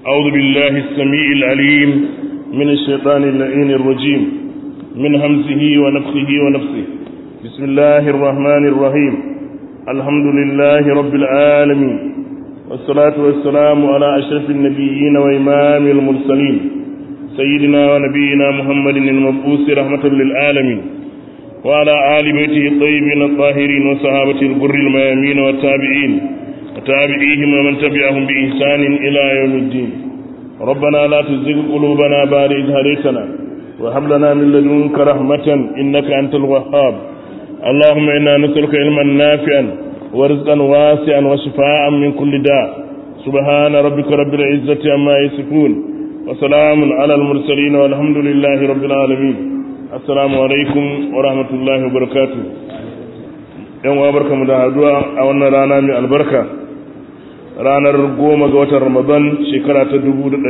أعوذ بالله السميع العليم من الشيطان اللعين الرجيم من همزه ونفخه ونفسه بسم الله الرحمن الرحيم الحمد لله رب العالمين والصلاة والسلام على أشرف النبيين وإمام المرسلين سيدنا ونبينا محمد المبعوث رحمة للعالمين وعلى آل بيته الطيبين الطاهرين وصحابته البر الميامين والتابعين وتابعيهم ومن تبعهم بإحسان إلى يوم الدين ربنا لا تزغ قلوبنا بعد إذ هديتنا وهب لنا من لدنك رحمة إنك أنت الوهاب اللهم إنا نسألك علما نافعا ورزقا واسعا وشفاء من كل داء سبحان ربك رب العزة عما يصفون وسلام على المرسلين والحمد لله رب العالمين assalamu alaikum wa rahmatullahi wa barakatu yan uwa barkamu da haduwa a wannan rana mai albarka ranar goma ga watan ramadan shekara ta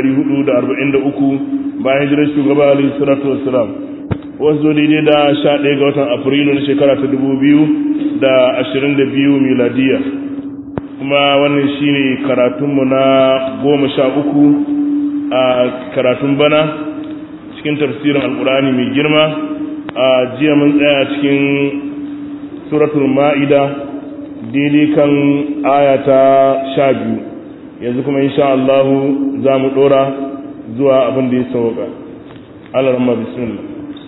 1443 bayan hijirar shugaba alaihi salatu wassalam wasu daidai da 11 ga watan afrilu na shekara ta 2022 miladiya kuma wannan shine karatunmu na goma sha uku a karatun bana cikin tafsirin alkurani mai girma a jiya mun tsaya cikin suratul ma'ida daidai kan ayata sha biyu yanzu kuma insha Allah za mu dora zuwa abin da ya sauka Allah rahma bismillah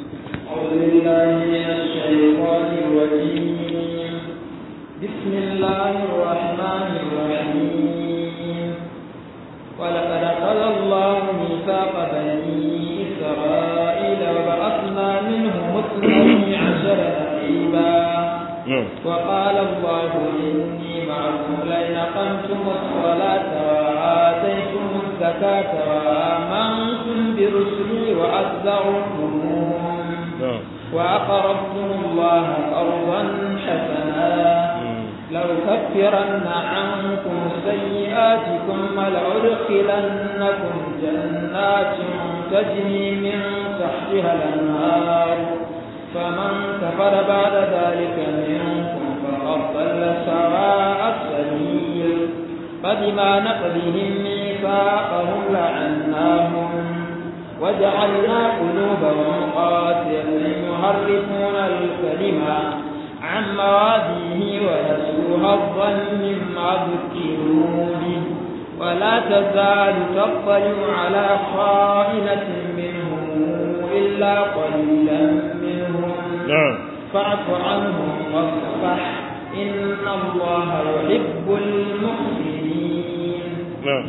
بسم الله الرحمن الرحيم ولقد أخذ الله ميثاق بني إسرائيل وبعثنا منهم اثني عشر نقيبا وقال الله إني معكم لئن أقمتم الصلاة وآتيتم الزكاة وآمنتم برسلي وعزرتموهم وأقرضتم الله قرضا حسنا لأكفرن عنكم سيئاتكم ولأدخلنكم جنات تجري من تحتها الأنهار فمن كفر بعد ذلك منكم فقد ضل سواء السبيل فبما نقضهم ميثاقهم لعناهم وجعلنا قلوبهم قاسية يحرفون الكلمة عن مواديه ونسوا حظا مما ذكروا به ولا تزال تطلع على خائنة منهم إلا قليلا منهم نعم فاعف عنهم واصفح إن الله يحب المحسنين نعم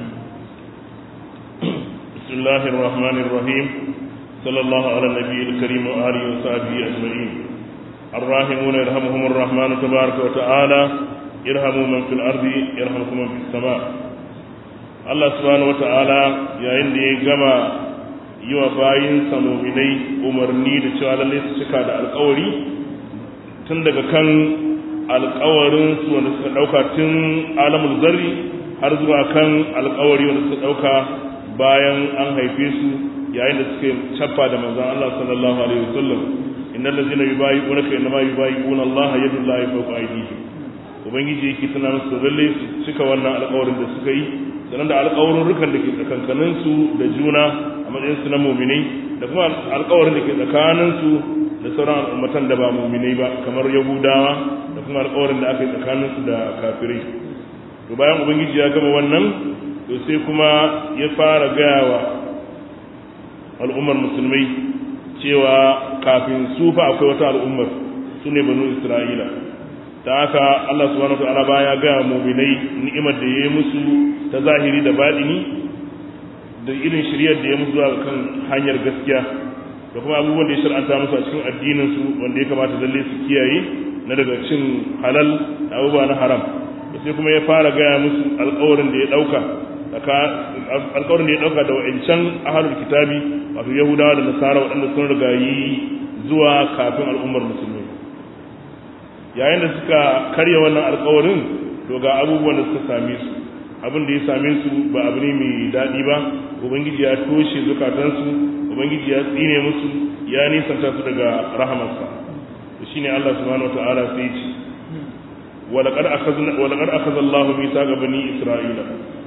بسم الله الرحمن الرحيم صلى الله على النبي الكريم وآله وصحبه أجمعين الراحمون يرحمهم الرحمن تبارك وتعالى يرحموا من في الأرض يرحمكم من في السماء Allah subhanahu wata'ala yayin da ya gama yi wa bayinsa muminai umarni da cewa lallai su cika da alkawari tun daga kan alkawarin su wanda suka dauka tun alamul zarri har zuwa kan alkawari wanda suka dauka bayan an haife su yayin da suka cappa da manzon Allah sallallahu alaihi wasallam innal ladzina yubayyi'unaka innama yubayyi'una Allah yadullahi fawqa aydihim ubangiji yake tana musu lalle su cika wannan alkawarin da suka yi sannan da alƙawarurrukan da ke tsakankaninsu da juna a matsayinsu na muminai da kuma alƙawarin da ke tsakaninsu da sauran al'ummatan da ba muminai ba kamar yahudawa da kuma alƙawarin da aka yi tsakaninsu da kafirai to bayan ubangiji ya gama wannan to sai kuma ya fara gaya wa al'ummar musulmai cewa kafin su fa akwai wata al'ummar su ne banu isra'ila ta haka Allah subhanahu wataala baya ga mu'minai ni'imar da yayi musu ta zahiri da batini da irin shiryar da ya musu zuwa kan hanyar gaskiya da kuma abubuwan da ya shar'anta musu a cikin addinin su wanda ya kamata lalle su kiyaye na daga cin halal da abubuwa na haram da sai kuma ya fara gaya musu alƙawarin da ya dauka alƙawarin da ya dauka da wa'ancan ahlul kitabi wato yahudawa da nasara waɗanda sun riga yi zuwa kafin al'ummar musulmi yayin da suka karya wannan alkawarin to ga abubuwan da suka same su abin da ya same su ba abu ne mai daɗi ba ubangiji ya toshe zukatansu ubangiji ya tsine musu ya nisanta su daga rahamarsa to shine Allah subhanahu wataala sai ce ولقد أخذ ولقد أخذ الله ميثاق بني إسرائيل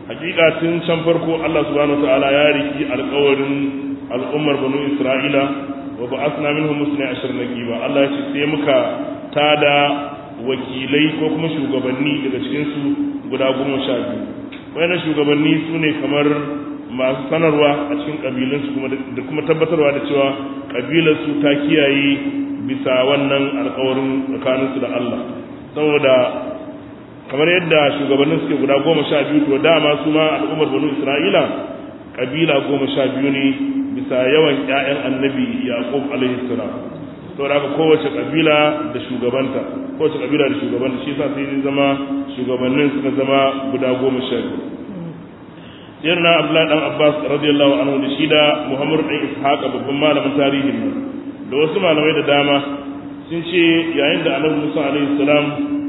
hakika tun can farko Allah subhanahu wataala ya riki alƙawarin al'ummar banu Isra'ila wa ba'athna minhum musna ashar naqiba Allah ya ce sai muka tada wakilai ko kuma shugabanni daga cikin su guda goma sha biyu wayannan shugabanni su ne kamar masu sanarwa a cikin kabilansu kuma da kuma tabbatarwa da cewa kabilarsu ta kiyaye bisa wannan alkawarin tsakaninsu da Allah saboda kamar yadda shugabannin suke guda goma sha biyu to dama su ma al'ummar banu isra'ila kabila goma sha biyu ne bisa yawan ƴaƴan annabi yaqub alaihi salam saboda haka kowace kabila da shugabanta kowace kabila da shugabanta shi yasa sai zama shugabannin suka zama guda goma sha biyu sirna abdullahi dan abbas radiyallahu anhu da shi da muhammad dan ishaq babban malamin tarihin nan da wasu malamai da dama sun ce yayin da annabi musa alaihi salam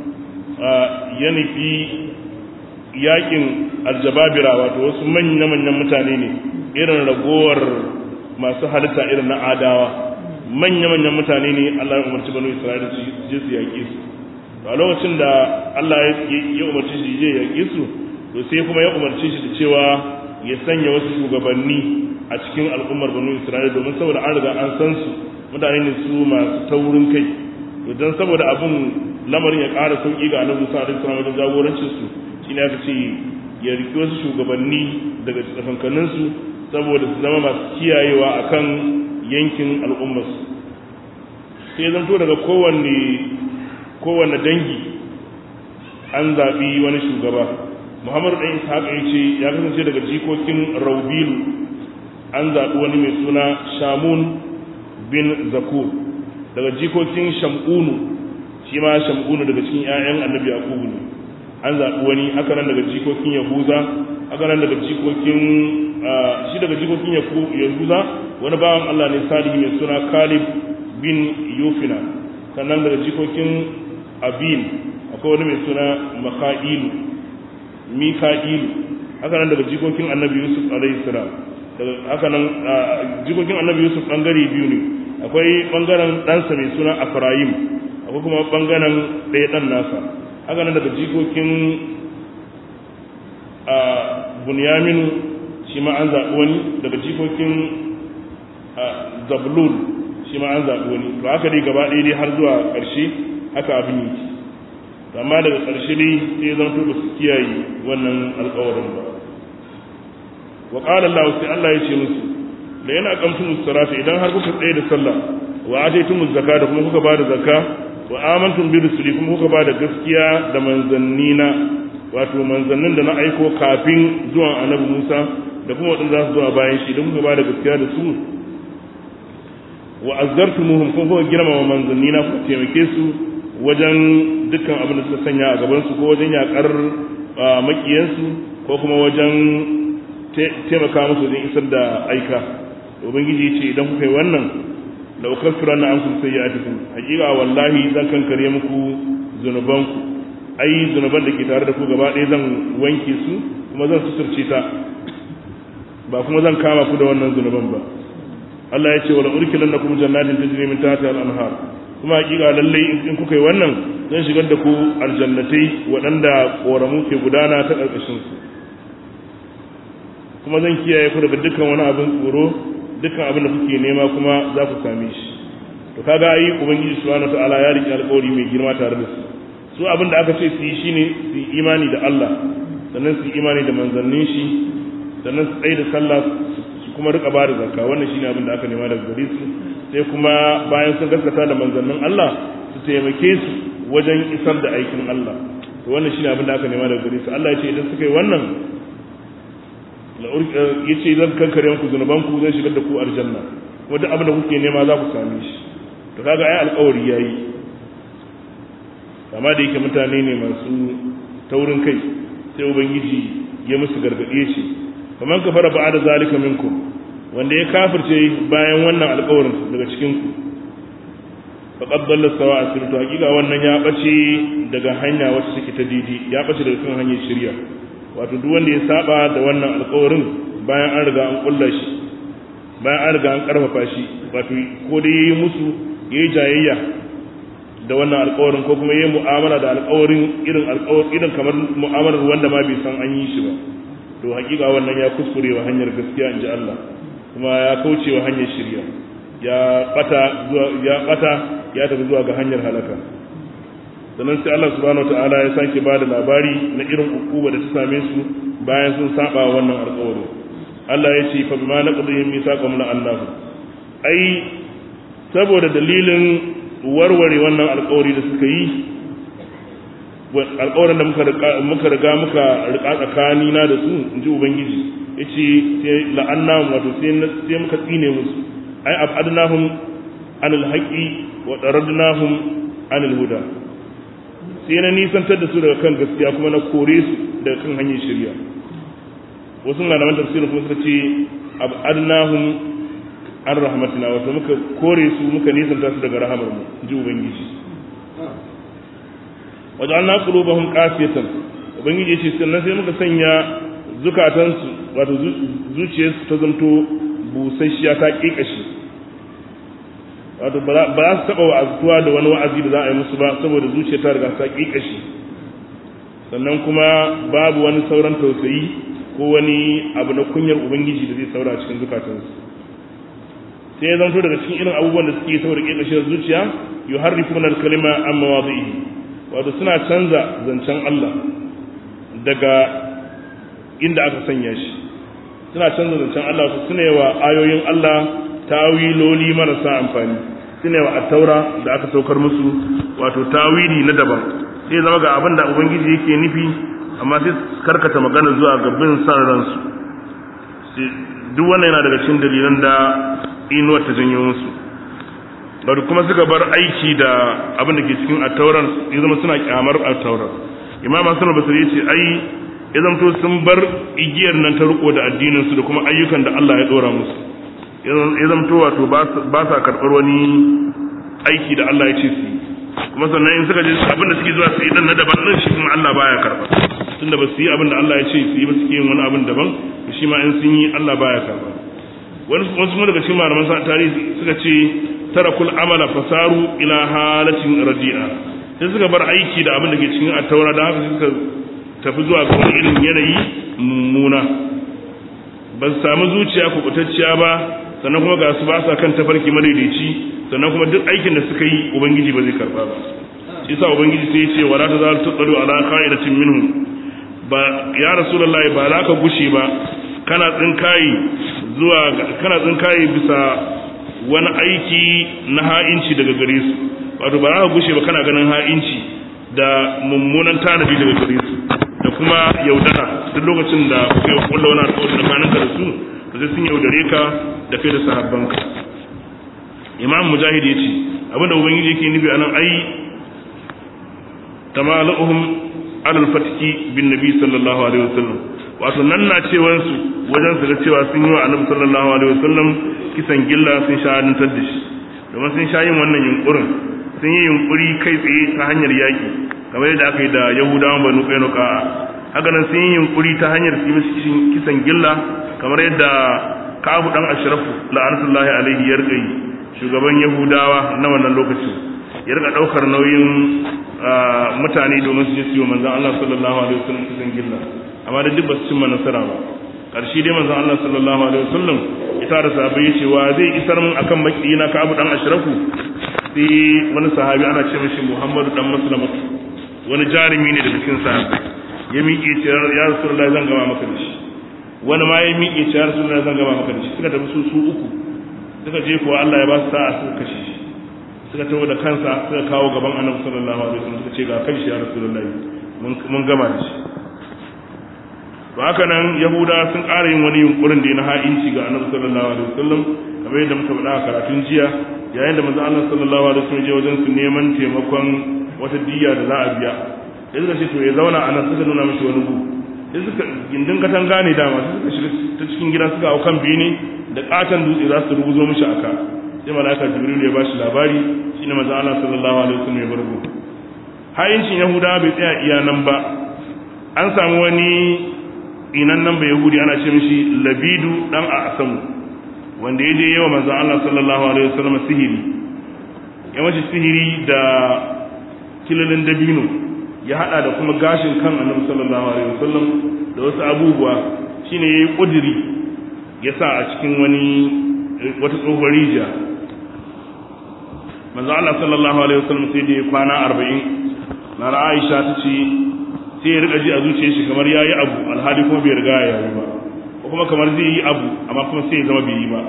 ya nufi yakin aljababira wato wasu manya manyan mutane ne irin ragowar masu halitta irin na adawa manya manyan mutane ne Allah ya umarci banu isra'ila su je su yaƙe su a lokacin da Allah ya umarci shi je yaƙe su to sai kuma ya umarci shi da cewa ya sanya wasu shugabanni a cikin al'ummar banu isra'ila domin saboda an riga an san su mutane ne su masu taurin kai to dan saboda abun lamarin ya ƙara sauƙi ga annabi Musa alaihi salam wajen jagorancin su shine aka ce ya riki wasu shugabanni daga tsakankanin su saboda su zama masu kiyayewa akan yankin al'ummar su sai zanto daga kowanne kowanne dangi an zaɓi wani shugaba muhammadu ɗan ishaq ya ce ya kasance daga jikokin raubilu an zaɓi wani mai suna shamun bin zakur daga jikokin shamunu shi ma shamunu daga cikin 'ya'yan annabi yaqubu ne an zaɓi wani haka nan daga jikokin yahuza haka nan daga jikokin shi daga jikokin yahuza wani bawan allah ne salihu mai suna kalib bin yufina sannan daga jikokin abin akwai wani mai suna maka'ilu mika'ilu haka nan daga jikokin annabi yusuf alaihi salam haka nan jikokin annabi yusuf bangare biyu ne akwai bangaren ɗansa mai suna afrayim akwai kuma bangaren ɗaya ɗan nasa haka nan daga jikokin bunyaminu shi ma an zaɓi wani daga jikokin zablul shi ma an zaɓi wani to haka dai gaba ɗaya dai har zuwa ƙarshe haka abin yake amma daga ƙarshe dai sai zan ba su kiyaye wannan alƙawarin ba wa qala Allah sai Allah ya ce musu da yana kamtu musarata idan har kuka tsaye da sallah wa ataytum zakata kuma kuka bada zakka wa amantum bi rusuli kuma kuka bada gaskiya da manzannina wato manzannin da na aiko kafin zuwan annabi Musa da kuma wadanda za su zuwa bayan shi idan kuka bada gaskiya da su wa azzartumuhum kuma kuka girmama manzannina kuka taimake su wajen dukkan abin da suka sanya a gabansu ko wajen yakar makiyansu ko kuma wajen taimaka musu wajen isar da aika ubangiji ya ce idan kuka yi wannan da ukafira na an kun sai ya atikum hakika wallahi zan kankare muku zunubanku ai zunuban da ke tare da ku gaba ɗaya zan wanke su kuma zan suturce ta ba kuma zan kama ku da wannan zunuban ba Allah ya ce wala urkilan lakum jannatin tajri min tahtiha al-anhar kuma hakika lallai in kuka yi wannan zan shigar da ku aljannatai waɗanda ƙoramu ke gudana ta ƙarƙashin su kuma zan kiyaye ku daga dukkan wani abin tsoro dukkan abin da kuke nema kuma za ku same shi to kaga ai ubangiji subhanahu wataala ya riƙe alƙawari mai girma tare da su su abin da aka ce su yi shine su yi imani da Allah sannan su yi imani da manzannin shi sannan su tsaye da sallah su kuma rika ba da zakka wannan shine abin da aka nema daga gare su sai kuma bayan sun gaskata da manzannin Allah su taimake su wajen isar da aikin Allah to wannan shine abin da aka nema daga gare su Allah ya ce idan suka yi wannan ya ce zan kankare muku zunuban ku zan shigar da ku aljanna kuma duk abin da kuke nema za ku same shi to kaga ai alƙawari yayi amma da yake mutane ne masu taurin kai sai ubangiji ya musu gargaɗe shi kamar ka fara ba'a da zalika minkum wanda ya kafirce bayan wannan alƙawarin daga cikin ku faqad dalla sawa'a sirtu hakika wannan ya bace daga hanya wacce take ta didi ya bace daga kan hanyar shirya wato duk wanda ya saba da wannan alƙawarin bayan an riga an kulla shi bayan an riga an karfafa shi wato ko dai yayi musu yayi jayayya da wannan alƙawarin ko kuma yayi mu'amala da alƙawarin irin alƙawarin irin kamar mu'amalar wanda ma bai san an yi shi ba to hakika wannan ya kuskure wa hanyar gaskiya inji Allah kuma ya kauce wa hanyar shirya ya bata zuwa ya bata ya tafi zuwa ga hanyar halaka sannan sai Allah subhanahu wataala ya sake bada labari na irin ukuba da ta same su bayan sun saba wannan alƙawari Allah ya ce fa bima naqdihim mithaqahum la annahu ai saboda dalilin warware wannan alƙawari da suka yi alƙawarin da muka muka riga muka rika tsakani na da su in ji ubangiji yace sai la'annahum wato sai sai muka tsine musu ai abadnahum anil haqqi wa daradnahum anil huda sai na nisantar da su daga kan gaskiya kuma na kore su daga kan hanyar shirya wasu malaman tafsirin kuma suka ce abadnahum an rahmatina wato muka kore su muka nisanta su daga rahamar mu ji ubangiji wajen qulubahum qasiyatan ubangiji yace sannan sai muka sanya zukatansu wato zuciyarsu ta zanto busasshiya ta kikashi wato ba za su taba wa'azuwa da wani wa'azi da za a yi musu ba saboda zuciya ta riga ta kikashi sannan kuma babu wani sauran tausayi ko wani abu na kunyar ubangiji da zai saura a cikin zukatansu sai ya zanto daga cikin irin abubuwan da suke saboda kikashiyar zuciya yuharrifuna al-kalima an mawadhihi wato suna canza zancen Allah daga inda aka sanya shi suna canza zancen Allah su suna yawa ayoyin Allah tawiloli marasa amfani suna yawa attaura da aka saukar musu wato tawili na daban sai zama ga abin da ubangiji yake nufi amma sai karkata magana zuwa ga bin san ransu duk wannan yana daga cikin dalilan da inuwar ta janyo musu bari kuma suka bar aiki da abin da ke cikin attaurar ya zama suna kyamar attaurar imam hasan basri yace ai ya zamto sun bar igiyar nan ta riko da addinin su da kuma ayyukan da Allah ya dora musu ya zamto wato ba sa karɓar wani aiki da Allah ya ce su kuma sannan in suka je abin da suke zuwa su yi dan na daban nan shi kuma Allah baya karɓa tunda ba su yi abin da Allah ya ce su yi ba suke yin wani abin daban shi ma in sun yi Allah baya karɓa wasu kuma daga cikin malaman tarihi suka ce tarakul amala fasaru ila halatin radi'a sai suka bar aiki da abin da ke cikin attaura da haka suka tafi zuwa ga wani irin yanayi mummuna ba su samu zuciya kubutacciya ba sannan kuma ga su ba sa kan tafarki madaidaici sannan kuma duk aikin da suka yi ubangiji ba zai karba ba shi yasa ubangiji sai ya ce wala ta zal tuqadu ala qa'idatin minhum ba ya rasulullahi ba za ka gushe ba kana tsinkayi zuwa kana tsinkayi bisa wani aiki na ha'inci daga gare su wato ba za ka gushe ba kana ganin ha'inci da mummunan tanadi daga gare su da kuma yaudara duk lokacin da kai wa kulla wani alƙawari da kaninka da su to sai sun yaudare ka da kai da sahabbanka imam mujahid ya ce abinda ubangiji yake nufi anan ai tamaluhum alal fatiki bin nabi sallallahu alaihi wasallam wato nan na cewansu wajen su ga cewa sun yi wa annabi sallallahu alaihi wasallam kisan gilla sun shahadantar da shi domin sun sha yin wannan yunkurin sun yi yunkuri kai tsaye ta hanyar yaki kamar yadda aka yi da yahudawan banu qainuqa haka nan sun yi yunkuri ta hanyar su yi kisan gilla kamar yadda kabu dan ashrafu la'anatullahi alaihi ya rika yi shugaban yahudawa na wannan lokacin ya rika daukar nauyin mutane domin su je su yi manzon Allah sallallahu alaihi wasallam kisan gilla amma da duk ba su cimma nasara ba karshe dai manzon Allah sallallahu alaihi wasallam ita da sahabbai yace wa zai isar mun akan makiyina ka abu dan ashrafu sai wani sahabi ana ce mishi Muhammadu dan Maslama wani jarumi ne daga cikin sahabbai ya miƙe ce ya Rasulullahi zan gama maka da shi wani ma ya miƙe ce ya Rasulullahi zan gama maka da shi suka tafi su su uku suka je kuwa Allah ya ba su sa'a suka kashe shi suka tawo da kansa suka kawo gaban Annabi sallallahu alaihi wasallam suka ce ga kan shi ya Rasulullahi mun gama da shi to haka nan yahuda sun ƙara yin wani yunkurin da na ha'inci ga annabi sallallahu alaihi wasallam kamar yadda muka faɗa a karatun jiya yayin da manzo Allah sallallahu alaihi wasallam je wajen su neman taimakon wata diyya da za a biya sai suka ce to ya zauna a nan suka nuna mishi wani gu sai suka gindin katanga ne dama sai suka shiga ta cikin gida suka hau kan bene da katon dutse za su rubuzo mishi aka sai malaika jibril ya bashi labari shine manzo Allah sallallahu alaihi wasallam ya bargo ha'incin yahuda bai tsaya iya nan ba an samu wani inan nan bai yahudi ana ce mishi labidu dan a asamu wanda ya je yawa manzon Allah sallallahu alaihi wasallam sihiri ya mashi sihiri da kilalin dabino ya hada da kuma gashin kan annabi sallallahu alaihi wasallam da wasu abubuwa shine yayi kudiri ya sa a cikin wani wata tsohuwar rijiya manzo Allah sallallahu alaihi wasallam sai da ya kwana 40 na Aisha ta ce sai ya rika ji a zuciyar shi kamar yayi abu alhali kuma bai riga ya yi ba ko kuma kamar zai yi abu amma kuma sai ya zama bai yi ba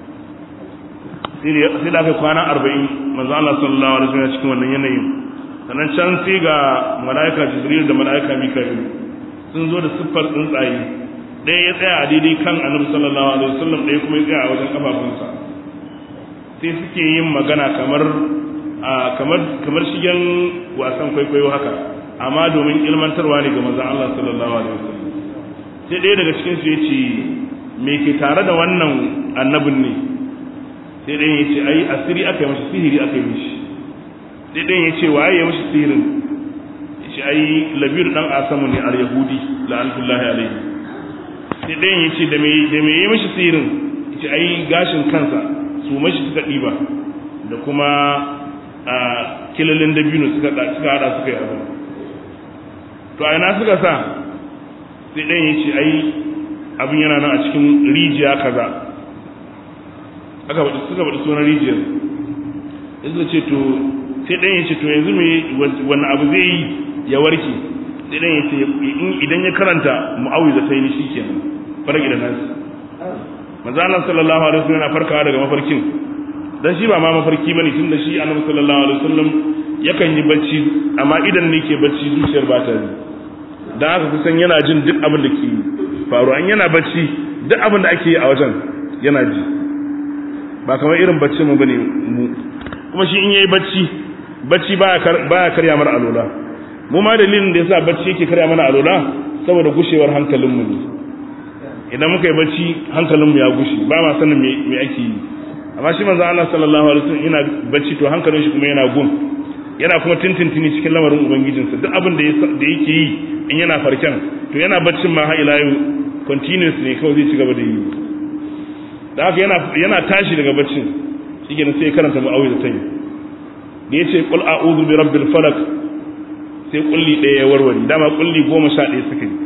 sai da aka kwana 40 manzo Allah sallallahu alaihi wasallam cikin wannan yanayin sannan can sai ga mala'ika Jibril da mala'ika Mika'il sun zo da siffar tsuntsaye ɗaya ya tsaya a daidai kan annabi sallallahu alaihi wasallam ɗaya kuma ya tsaya a wajen kafafunsa sai suke yin magana kamar kamar kamar shigen wasan kwaikwayo haka amma domin ilmantarwa ne ga manzon Allah sallallahu alaihi wasallam sai ɗaya daga cikin su yace me ke tare da wannan annabin ne sai ɗayan yace ai asiri aka yi masa sihiri aka yi mishi sai ɗayan yace waye ya mishi sihirin yace ai labir dan asamu ne al yahudi la'anatullahi alaihi sai ɗayan yace da me da me ya mishi sihirin yace ai gashin kansa su mashi suka ɗiba da kuma a kilalin dabino suka suka hada suka yi abu to a ina suka sa sai ɗan ya ce ai abin yana nan a cikin rijiya kaza aka faɗi suka faɗi sunan rijiyar ya suka ce to sai ɗan ya ce to yanzu me wani abu zai yi ya warke sai ɗan ya ce idan ya karanta mu'awi da sai ni shi kenan farage da nasu manzo Allah sallallahu alaihi wasallam yana farkawa daga mafarkin dan shi ba ma mafarki bane tunda shi annabi sallallahu alaihi wasallam yakan yi bacci amma idan ne ke bacci zuciyar ba ta yi dan haka kusan yana jin duk abin da ke faru an yana bacci duk abin da ake yi a wajen yana ji ba kamar irin bacci mu bane mu kuma shi in yayi bacci bacci baya baya karya mana alola mu ma dalilin da yasa bacci yake karya mana alola saboda gushewar hankalin mu ne idan muka yi bacci hankalinmu ya gushi ba ma sanin me ake yi amma shi manzo Allah sallallahu alaihi wasallam yana bacci to hankalin shi kuma yana gun yana kuma tintintini cikin lamarin ubangijinsa duk abin da da yake yi in yana farken to yana baccin ma har ila yau continuous ne kawai zai ci gaba da yi da haka yana yana tashi daga baccin shike sai ya karanta mu'awiz tayi da yace qul a'udhu bi rabbil falaq sai kulli ɗaya ya warware dama kulli goma sha ɗaya suka yi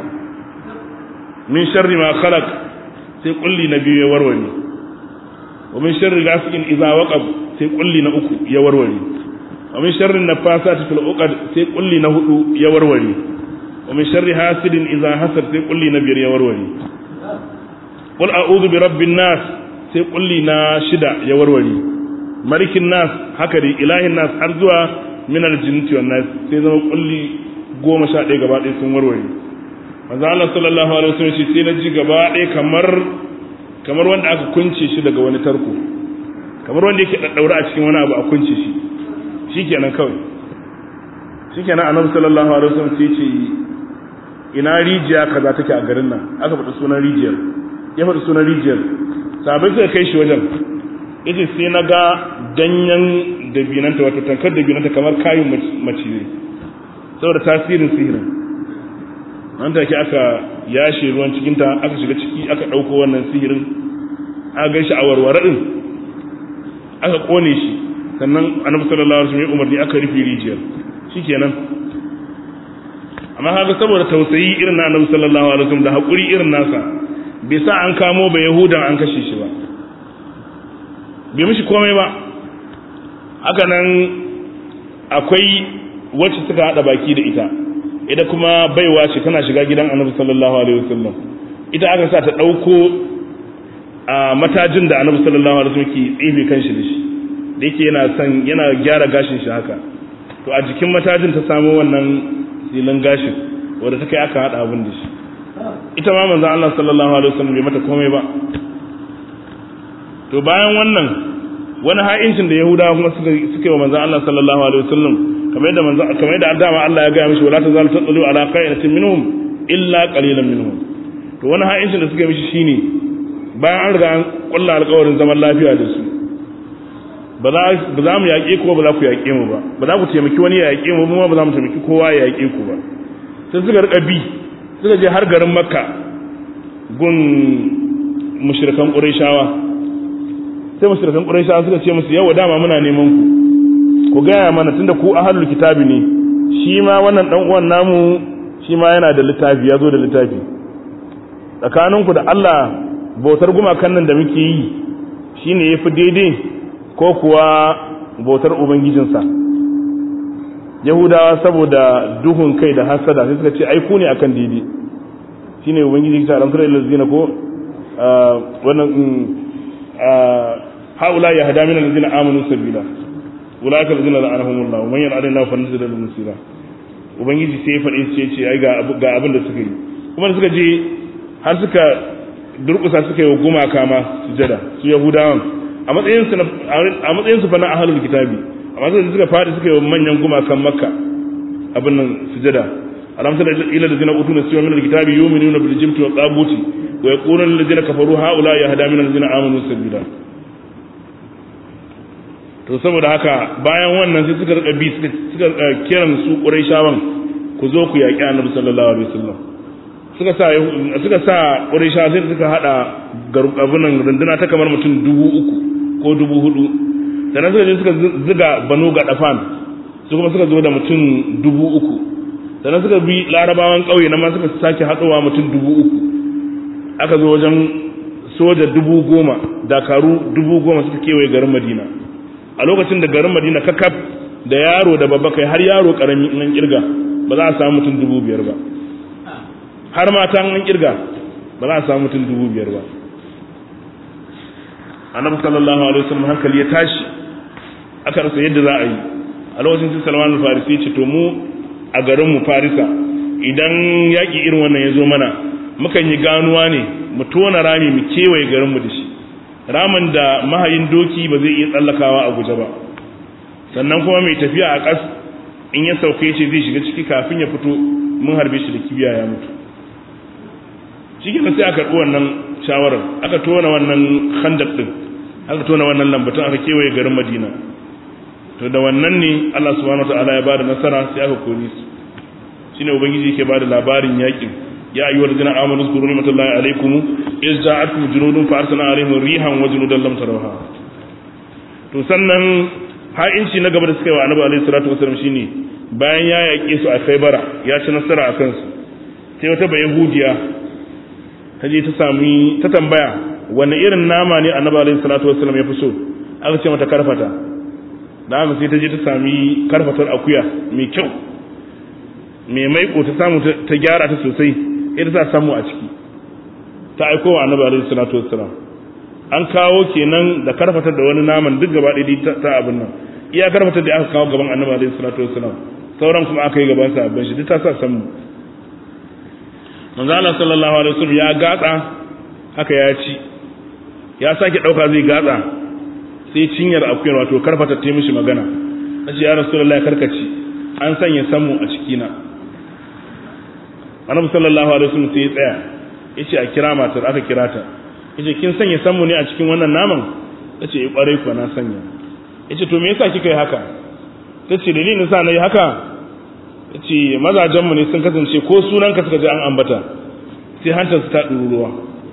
min sharri ma khalaq sai kulli na biyu ya warware wa min sharri ghasiqin idza waqab sai kulli na uku ya warware wa min sharri nafasati fil uqad sai kulli na hudu ya warware wa min sharri hasidin idza hasad sai kulli na biyar ya warware qul a'udhu bi rabbin nas sai kulli na shida ya warware malikin nas haka dai ilahin nas har zuwa min aljinnati wan nas sai zama kulli goma sha ɗaya gaba ɗaya sun warware manzo Allah sallallahu alaihi wasallam shi sai na ji gaba ɗaya kamar kamar wanda aka kunce shi daga wani tarko kamar wanda yake daddaura a cikin wani abu a kunce shi shikenan kawai shikenan annabi sallallahu alaihi wasallam sai ce ina rijiya kaza take a garin nan aka faɗi sunan rijiyar ya faɗi sunan rijiyar sabai suka kai shi wajen yace sai na ga danyen dabinanta wato tankar dabinanta kamar kayan macizai saboda tasirin sihirin nan take aka yashe ruwan cikinta aka shiga ciki aka ɗauko wannan sihirin aka gan shi a warware ɗin aka ƙone shi sannan annabi sallallahu alaihi wasallam umarni aka rufe rijiyar shikenan amma haka saboda tausayi irin na annabi sallallahu alaihi wasallam da haƙuri irin nasa bai sa an kamo ba yahudan an kashe shi ba bai mishi komai ba haka nan akwai wacce suka haɗa baki da ita ita kuma baiwa ce tana shiga gidan annabi sallallahu alaihi wasallam ita aka sa ta dauko a matajin da annabi sallallahu alaihi wasallam ke tsibe kanshi da shi da yake yana son yana gyara gashin shi haka to a jikin matajin ta samu wannan silin gashin wanda ta kai aka hada abin da shi ita ma manzon Allah sallallahu alaihi wasallam bai mata komai ba to bayan wannan wani ha'incin da yahudawa kuma suka suka yi wa manzon Allah sallallahu alaihi wasallam kamar yadda manzo kamar yadda dama Allah ya gaya mishi wala tazalu tadlu ala qa'inatin minhum illa qalilan minhum to wani ha'incin da suka mishi shine bayan an riga an kulla alƙawarin zaman lafiya da su ba za mu yaƙe ku ba za ku yaƙe mu ba ba za ku taimaki wani ya yaƙe mu ba ba za mu taimaki kowa ya yaƙe ku ba sai suka rika bi suka je har garin makka gun mushrikan qurayshawa sai mushrikan qurayshawa suka ce musu yawa dama muna neman ku ku gaya mana tunda ku ahlul kitabi ne shi ma wannan dan uwan namu shi ma yana da littafi ya zo da littafi tsakaninku da Allah bautar gumakan nan da muke yi shine yafi daidai ko kuwa bautar ubangijinsa yahudawa saboda duhun kai da hasada sai suka ce ai ku ne akan daidai shine ubangiji ta alamtar ilazina ko wannan haula ya hada min allazina amanu sabila ulaka allazina la'anahumullah wa man yal'ana Allah fa nazila lahu musira ubangiji sai ya faɗi sai ce ai ga ga abin da suka yi kuma da suka je har suka durƙusa suka yi wa gumaka ma sujada su yahudawan a matsayin su a matsayin su fa na ahlul kitabi amma sai suka faɗi suka yi wa manyan gumakan makka abin nan sujada alam tara ila allazina utu nasiba min alkitabi yu'minuna bil jibti wa tabuti wa yaquluna allazina kafaru haula yahda min allazina amanu sabila to saboda haka bayan wannan sai suka rika bi suka kiran su quraishawan ku zo ku yaki annabi sallallahu alaihi wasallam suka sa suka sa quraisha sai suka hada garubunan runduna ta kamar mutum dubu uku ko dubu hudu sannan suka je suka ziga banu ga dafan su kuma suka zo da mutum dubu uku sannan suka bi larabawan ƙauye na ma suka sake haɗowa mutum dubu uku aka zo wajen soja dubu goma dakaru dubu goma suka kewaye garin madina a lokacin da garin madina kakaf da yaro da babba kai har yaro karami nan kirga ba za a samu mutum dubu biyar ba har mata nan kirga ba za a samu mutum dubu biyar ba annabi sallallahu alaihi wasallam hankali ya tashi aka rasa yadda za a yi a lokacin sai salman al-farisi ya ce to mu a garin mu farisa idan yaƙi irin wannan ya zo mana mukan yi ganuwa ne mu tona rami mu kewaye garin mu da shi ramin da mahayin doki ba zai iya tsallakawa a guje ba sannan kuma mai tafiya a ƙas in ya sauke ce zai shiga ciki kafin ya fito mun harbe shi da kibiya ya mutu shi sai aka karɓi wannan shawarar aka tona wannan khandaq din aka tona wannan lambatun aka kewaye garin madina to da wannan ne Allah subhanahu wataala ya bada nasara sai aka kore su shine ubangiji yake bada labarin yakin ya ayyuhal ladina amanu zkuru ni'matallahi alaykum iz ja'atkum junudun fa arsalna alaihim rihan wa junudan lam tarawha to sannan ha'inci na gaba da suka yi wa annabi alaihi salatu wasallam shine bayan ya yaƙe su a Khaibara ya ci nasara a kansu sai wata bayahudiya ta je ta sami ta tambaya wani irin nama ne annabi alaihi salatu wasallam ya fi so aka ce mata karfata da haka sai ta je ta sami karfatar akuya mai kyau mai maiko ta samu ta gyara ta sosai ita ta samu a ciki ta aiko wa annabi alaihi salatu wassalam an kawo kenan da karfatar da wani naman duk gaba ɗaya ta abin nan iya karfatar da aka kawo gaban annabi alaihi salatu wassalam sauran kuma aka yi gaban sa abin shi duk ta sa samu manzo Allah sallallahu alaihi wasallam ya gatsa haka ya ci ya sake dauka zai gatsa sai cinyar akuyar wato karfata ta mishi magana nace ya rasulullahi karkaci an sanya samu a cikina annabi sallallahu alaihi wasallam sai ya tsaya yace a kira matar aka kira ta yace kin sanya samu ne a cikin wannan naman tace eh kwarai kuwa na sanya yace to me yasa kika yi haka tace dalilin sa nayi haka yace mazajen mu ne sun kasance ko sunan ka suka ji an ambata sai hantar su ta ruwa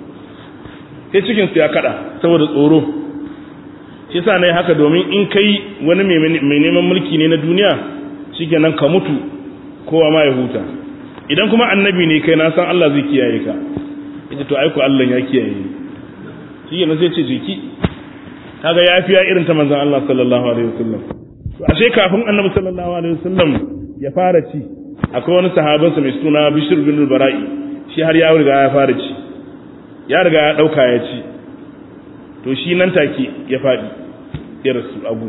sai cikin su ya kada saboda tsoro shi yasa nayi haka domin in kai wani mai neman mulki ne na duniya shikenan ka mutu kowa ma ya huta idan kuma annabi ne kai na san Allah zai kiyaye ka ita to aiko Allah ya kiyaye shi yana sai ce jiki kaga yafiya irin ta manzon Allah sallallahu alaihi wasallam to ashe kafin annabi sallallahu alaihi wasallam ya fara ci akwai wani sahabansa mai suna Bishr bin Bara'i shi har ya riga ya fara ci ya riga ya dauka ya ci to shi nan take ya fadi ya rasu abu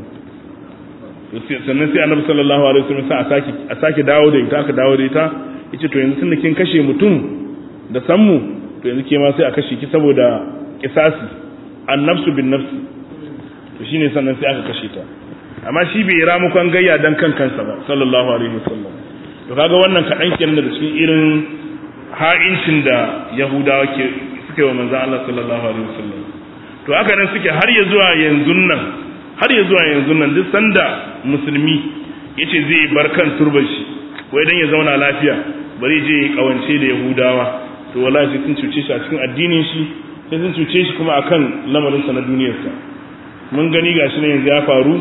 sannan sai annabi sallallahu alaihi wasallam sa a sake a sake dawo da ita aka dawo da ita yace to yanzu tunda kin kashe mutum da sammu to yanzu ke ma sai a kashe ki saboda kisasi annafsu bin nafsi to shine sannan sai aka kashe ta amma shi bai ramukan gayya dan kan kansa ba sallallahu alaihi wasallam to kaga wannan kadan kenan daga cikin irin ha'incin da yahudawa ke suka yi wa manzon Allah sallallahu alaihi wasallam to haka nan suke har ya zuwa yanzu nan har ya zuwa yanzu nan duk sanda musulmi yace zai bar kan turban shi wai dan ya zauna lafiya bari je ya kawance da yahudawa to wallahi sai sun cuce shi a cikin addinin shi sai sun cuce shi kuma akan lamarin sa na duniyarsa mun gani gashi ne yanzu ya faru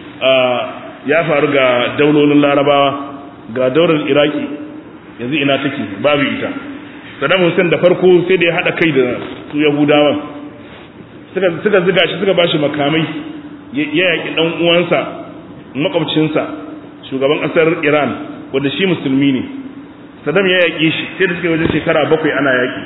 ya faru ga daulolin larabawa ga daular iraki yanzu ina take babu ita Saddam Hussein da farko sai da ya haɗa kai da su Yahudawan suka ziga shi suka bashi makamai ya yaƙi ɗan uwansa makwabcinsa shugaban ƙasar Iran wanda shi musulmi ne Saddam ya yaƙi shi sai da suka wajen shekara bakwai ana yaƙi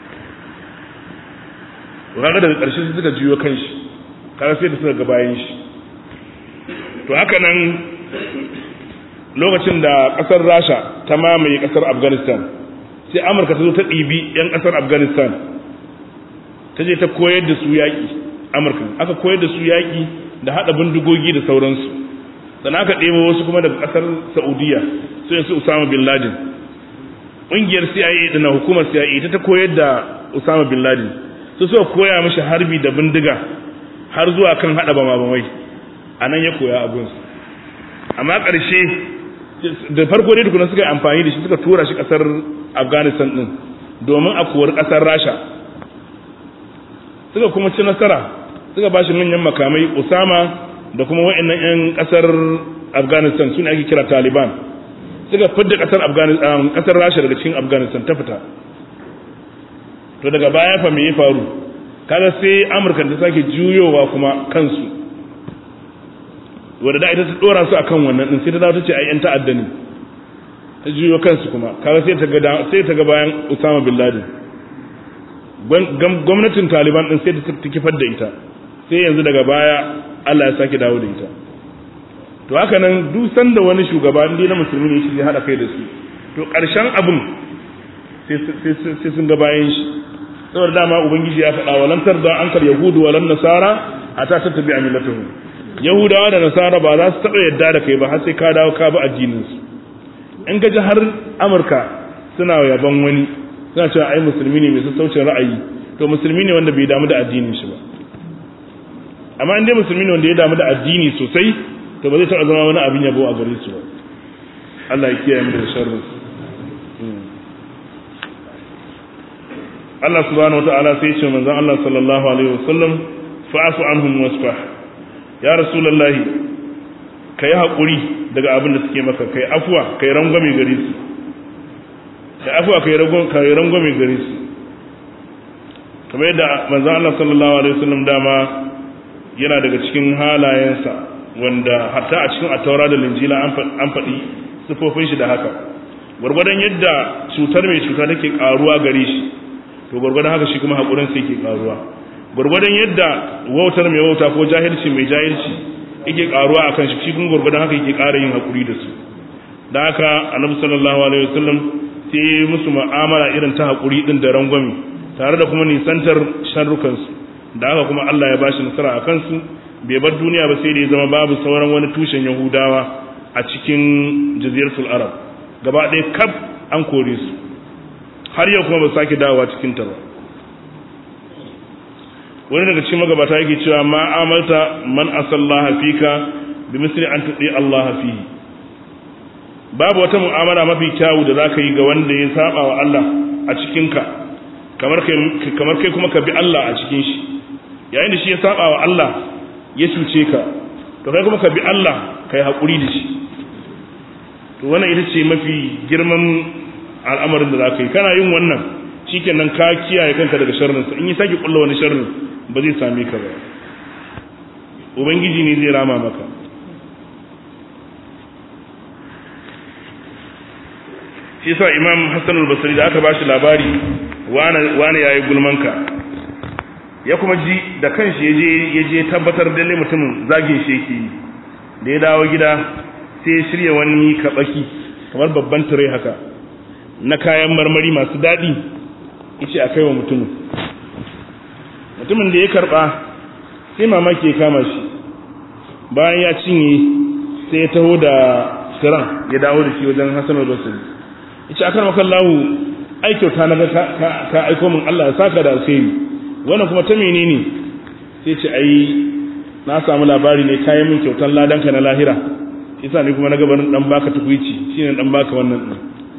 kaga daga ƙarshe sai suka juyo kan shi kaga sai da suka ga bayan shi to haka nan lokacin da ƙasar Rasha ta mamaye ƙasar Afghanistan sai Amurka ta zo ta ɗibi 'yan ƙasar Afghanistan ta je ta koyar da su yaƙi Amurka aka koyar da su yaƙi da haɗa bindigogi da sauransu sannan aka ɗebo wasu kuma daga ƙasar Saudiya su yansu Usama bin Laden ƙungiyar CIA da na hukumar CIA ta ta koyar da Usama bin Laden su suka koya mashi harbi da bindiga har zuwa kan haɗa bama-bamai a nan ya koya abinsu amma ƙarshe da farko dai tukuna suka yi amfani da shi suka tura shi ƙasar afghanistan ɗin domin a kori ƙasar rasha suka kuma ci nasara suka ba shi manyan makamai usama da kuma wa'annan 'yan ƙasar afghanistan su ne ake kira taliban suka fidda ƙasar rasha daga cikin afghanistan ta fita to daga baya fa me ya faru kaga sai amurka ta sake juyowa kuma kansu wadda da ita ta dora su akan wannan din sai ta dawo ta ce ai yan ta'adda ne ta juyo kansu kuma kaga sai ta ga sai ta ga bayan Usama bin Laden gwamnatin Taliban din sai ta kifar da ita sai yanzu daga baya Allah ya sake dawo da ita to haka nan duk sanda wani shugaba inda na musulmi ne shi zai hada kai da su to karshen abin sai sun ga bayan shi saboda dama ubangiji ya faɗa wa lantar da an kar yahudu wa lan nasara a ta tattabi a millatuhu yahudawa da nasara ba za su taɓa yadda da kai ba har sai ka dawo ka bi addinin su in ka ji har amurka suna yaban wani suna cewa ai musulmi ne mai sassaucin ra'ayi to musulmi ne wanda bai damu da addinin shi ba amma in dai musulmi ne wanda ya damu da addini sosai to ba zai taɓa zama wani abin yabo a gare su ba Allah ya kiyaye mu da sharrin Allah subhanahu wata'ala sai ce manzon Allah sallallahu alaihi wasallam fa'afu anhum wasfah ya rasulullahi kai hakuri daga abin da suke maka kai afwa kai rangwame gare su kai afwa kai rangwame kai rangwame gare su kamar yadda manzon Allah sallallahu alaihi wasallam dama yana daga cikin halayensa wanda hatta a cikin ataura da linjila an faɗi sifofin shi da haka gwargwadon yadda cutar mai cuta take karuwa gare shi to gwargwadon haka shi kuma haƙurin sai ke ƙaruwa gwargwadon yadda wautar mai wauta ko jahilci mai jahilci yake ƙaruwa a kan shi shi kuma gwargwadon haka yake ƙara yin haƙuri da su da haka annabi sallallahu alaihi wasallam sai musu mu'amala irin ta haƙuri din da rangwame tare da kuma nisantar sharrukansu da haka kuma Allah ya bashi nasara a kansu bai bar duniya ba sai da ya zama babu sauran wani tushen yahudawa a cikin jaziratul arab gaba ɗaya kaf an kore su har yau kuma ba sake dawowa cikin ta ba wani daga cikin magabata yake cewa ma amalta man asallaha fika bi misli an tudi Allah fihi babu wata mu'amala mafi kyawu da zaka yi ga wanda ya saba wa Allah a cikin ka kamar kai kamar kai kuma ka bi Allah a cikin shi yayin da shi ya saba wa Allah ya cuce ka to kai kuma ka bi Allah kai hakuri da shi to wannan ita ce mafi girman al'amarin da za ka yi kana yin wannan shikenan ka kiyaye kanka daga sharrinsa in yi sake kulla wani sharrin ba zai same ka ba ubangiji ne zai rama maka shi sa imam hassan al-basri da aka ba shi labari wane ya yi gulmanka ya kuma ji da kanshi ya je tabbatar dalle mutumin zagin shi yake yi da ya dawo gida sai ya shirya wani kaɓaki kamar babban tire haka na kayan marmari masu daɗi ice a kai wa mutumin mutumin da ya karɓa sai mamaki ya kama shi bayan ya cinye sai ya taho da siran ya dawo da shi wajen hassan al-basri ice akan makan lahu ai kyauta na ka aiko min Allah ya saka da alkhairi wannan kuma ta menene sai ce ai na samu labari ne kayan min kyautan ladanka na lahira isa ne kuma na gabanin dan baka tukuici shine dan baka wannan din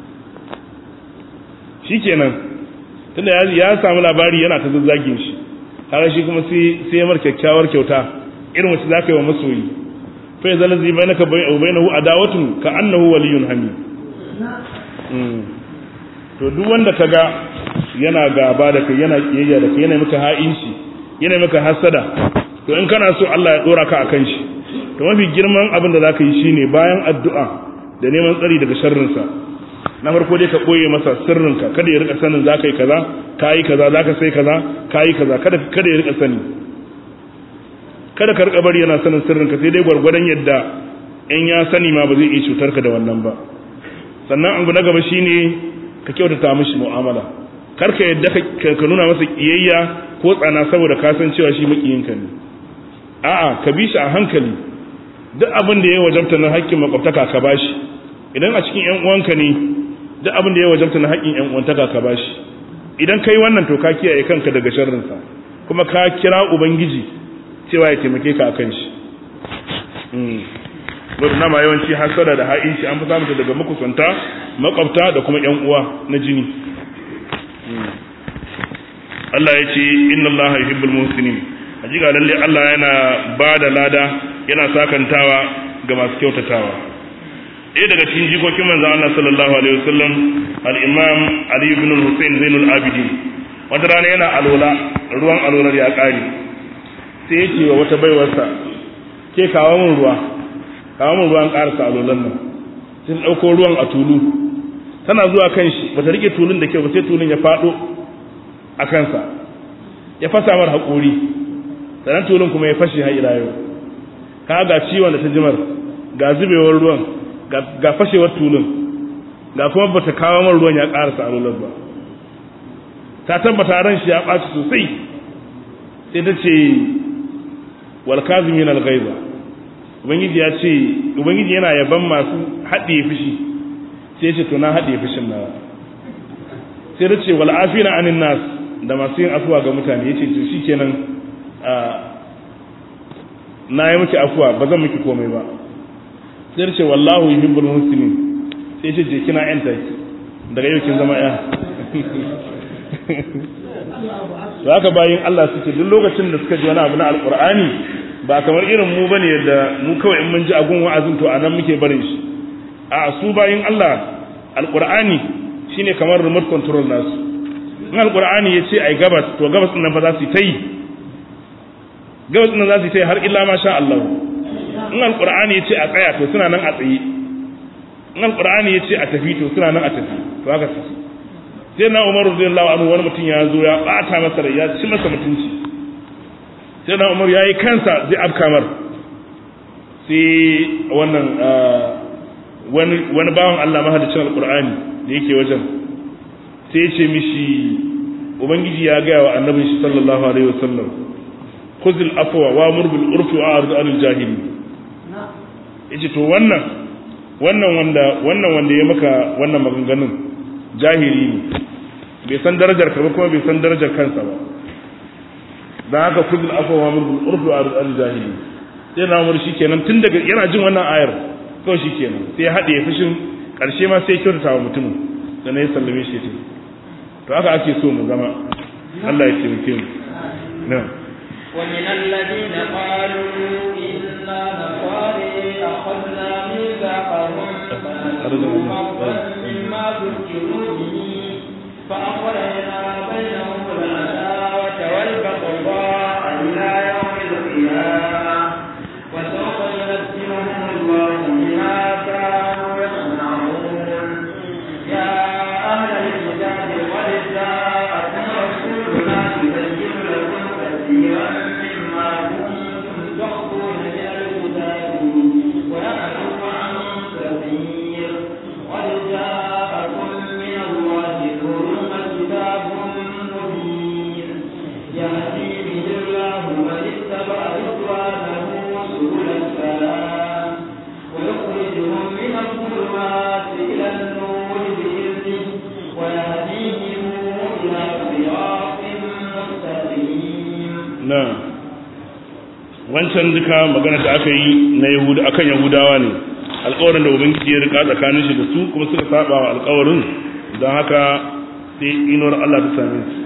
shikenan tunda ya samu labari yana ta zazzagin shi har shi kuma sai sai ya mar kyakkyawar kyauta irin wacce zaka yi wa masoyi fa ya zalazi bainaka bai au bainahu adawatun ka annahu waliyyun hamid to duk wanda kaga yana gaba da kai yana kiyayya da kai yana maka ha'inci yana maka hasada to in kana so Allah ya dora ka akan shi to mafi girman abin da zaka yi shine bayan addu'a da neman tsari daga sharrinsa na farko dai ka koye masa sirrinka kada ya rika sanin zaka yi kaza kayi kaza zaka sai kaza kayi kaza kada kada ya rika sani kada ka rika bari yana sanin sirrinka sai dai gwargwadon yadda in ya sani ma ba zai iya cutar ka da wannan ba sannan abu na gaba shine ka kyautata mishi mu'amala kar ka yadda ka nuna masa kiyayya ko tsana saboda ka san cewa shi makiyinka ne a'a ka bi shi a hankali duk abin da ya wajabta na haƙƙin makwabtaka ka bashi idan a cikin ƴan uwanka ne duk abin da ya wajabta na haƙƙin ƴan uwantaka ka bashi idan kai wannan to ka kiyaye kanka daga sharrinsa kuma ka kira ubangiji cewa ya taimake ka akan shi wadda nama yawanci hasara da ha'inci an fi samun ta daga makusanta makwabta da kuma ƴan uwa na jini Allah ya ce inna Allah yuhibbul muhsinin hakika lalle Allah yana ba da lada yana sakantawa ga masu kyautatawa ɗaya daga cikin jikokin manzon Allah sallallahu alaihi wasallam al-Imam Ali ibn al-Husayn Zainul Abidin wata rana yana alola ruwan alolar ya ƙare sai ya ce wa wata baiwarsa ke kawo min ruwa kawo min ruwan ƙarasa alolan nan sun ɗauko ruwan a tulu tana zuwa kan shi bata rike tulun da kyau ba sai tulun ya faɗo a kansa ya fasa mar haƙori sannan tulun kuma ya fashe har ila yau ka ga ciwon da ta jimar ga zubewar ruwan ga fashewar tulun ga kuma bata kawo mar ruwan ya ƙarasa alolar ba ta tabbata ran shi ya ɓaci sosai sai ta ce wal kazimin al ghaiza ubangiji ya ce ubangiji yana yaban masu haɗe fushi sai ce to na haɗe fushin nawa sai ta ce wal afina anin nas da masu yin afuwa ga mutane yace to shikenan na yi miki afuwa ba zan miki komai ba sai ta ce wallahu yuhibbul muslimin sai ce je kina yanta daga yau kin zama ya to haka bayin Allah suke duk lokacin da suka ji wani abu na alqur'ani ba kamar irin mu bane yadda mu kawai in mun ji agun wa'azin to anan muke barin shi a su bayin Allah alqur'ani shine kamar remote control nasu in alqur'ani yace ai gabas to gabas din nan fa za su yi gabas din nan za su yi har illa ma sha Allah in alqur'ani yace a tsaya to suna nan a tsaye in alqur'ani yace a tafi to suna nan a tafi to haka su sai na Umar radiyallahu anhu wani mutum ya zo ya bata masa rai ya ci masa mutunci sai na Umar yayi kansa zai afkamar sai wannan wani wani bawan Allah mahaddacin alqur'ani da yake wajen sai ya ce mishi ubangiji ya gaya wa annabin shi sallallahu alaihi wasallam khuzil afwa wa amur bil urfi wa a'rid anil jahili yace to wannan wannan wanda wannan wanda ya maka wannan maganganun jahili ne bai san darajar ka ba kuma bai san darajar kansa ba dan haka khuzil afwa wa amur bil urfi wa a'rid anil jahili sai na umar shikenan tun daga yana jin wannan ayar kawai shikenan sai ya hade fushin karshe ma sai kyautata wa mutumin sannan ya sallame shi ta to haka ake so mu zama Allah ya taimake mu na'am ومن الذين قالوا إنا نصاري أخذنا ميثاقهم فنسوا حظا مما ذكروا به فأخرجنا بينهم العداوة والبغضاء إلى يوم القيامة وسوف ينبئهم الله بما كانوا يصنعون يا أهل الكتاب قد جاءكم رسولنا يبين لكم كثيرا مما كنتم تخفون من الكتاب ويعفو عن كثير قد جاءكم من الله نور وكتاب مبين يهدي به الله من اتبع رضوانه سبل السلام ويخرجهم من الظلمات إلى النور بإذنه ويهديهم إلى صراط مستقيم na wancan duka magana da aka yi na yahuda akan yahudawa ne alƙawarin da ubangiji ya rika tsakanin shi da su kuma suka saba wa alƙawarin don haka sai inuwar Allah ta same su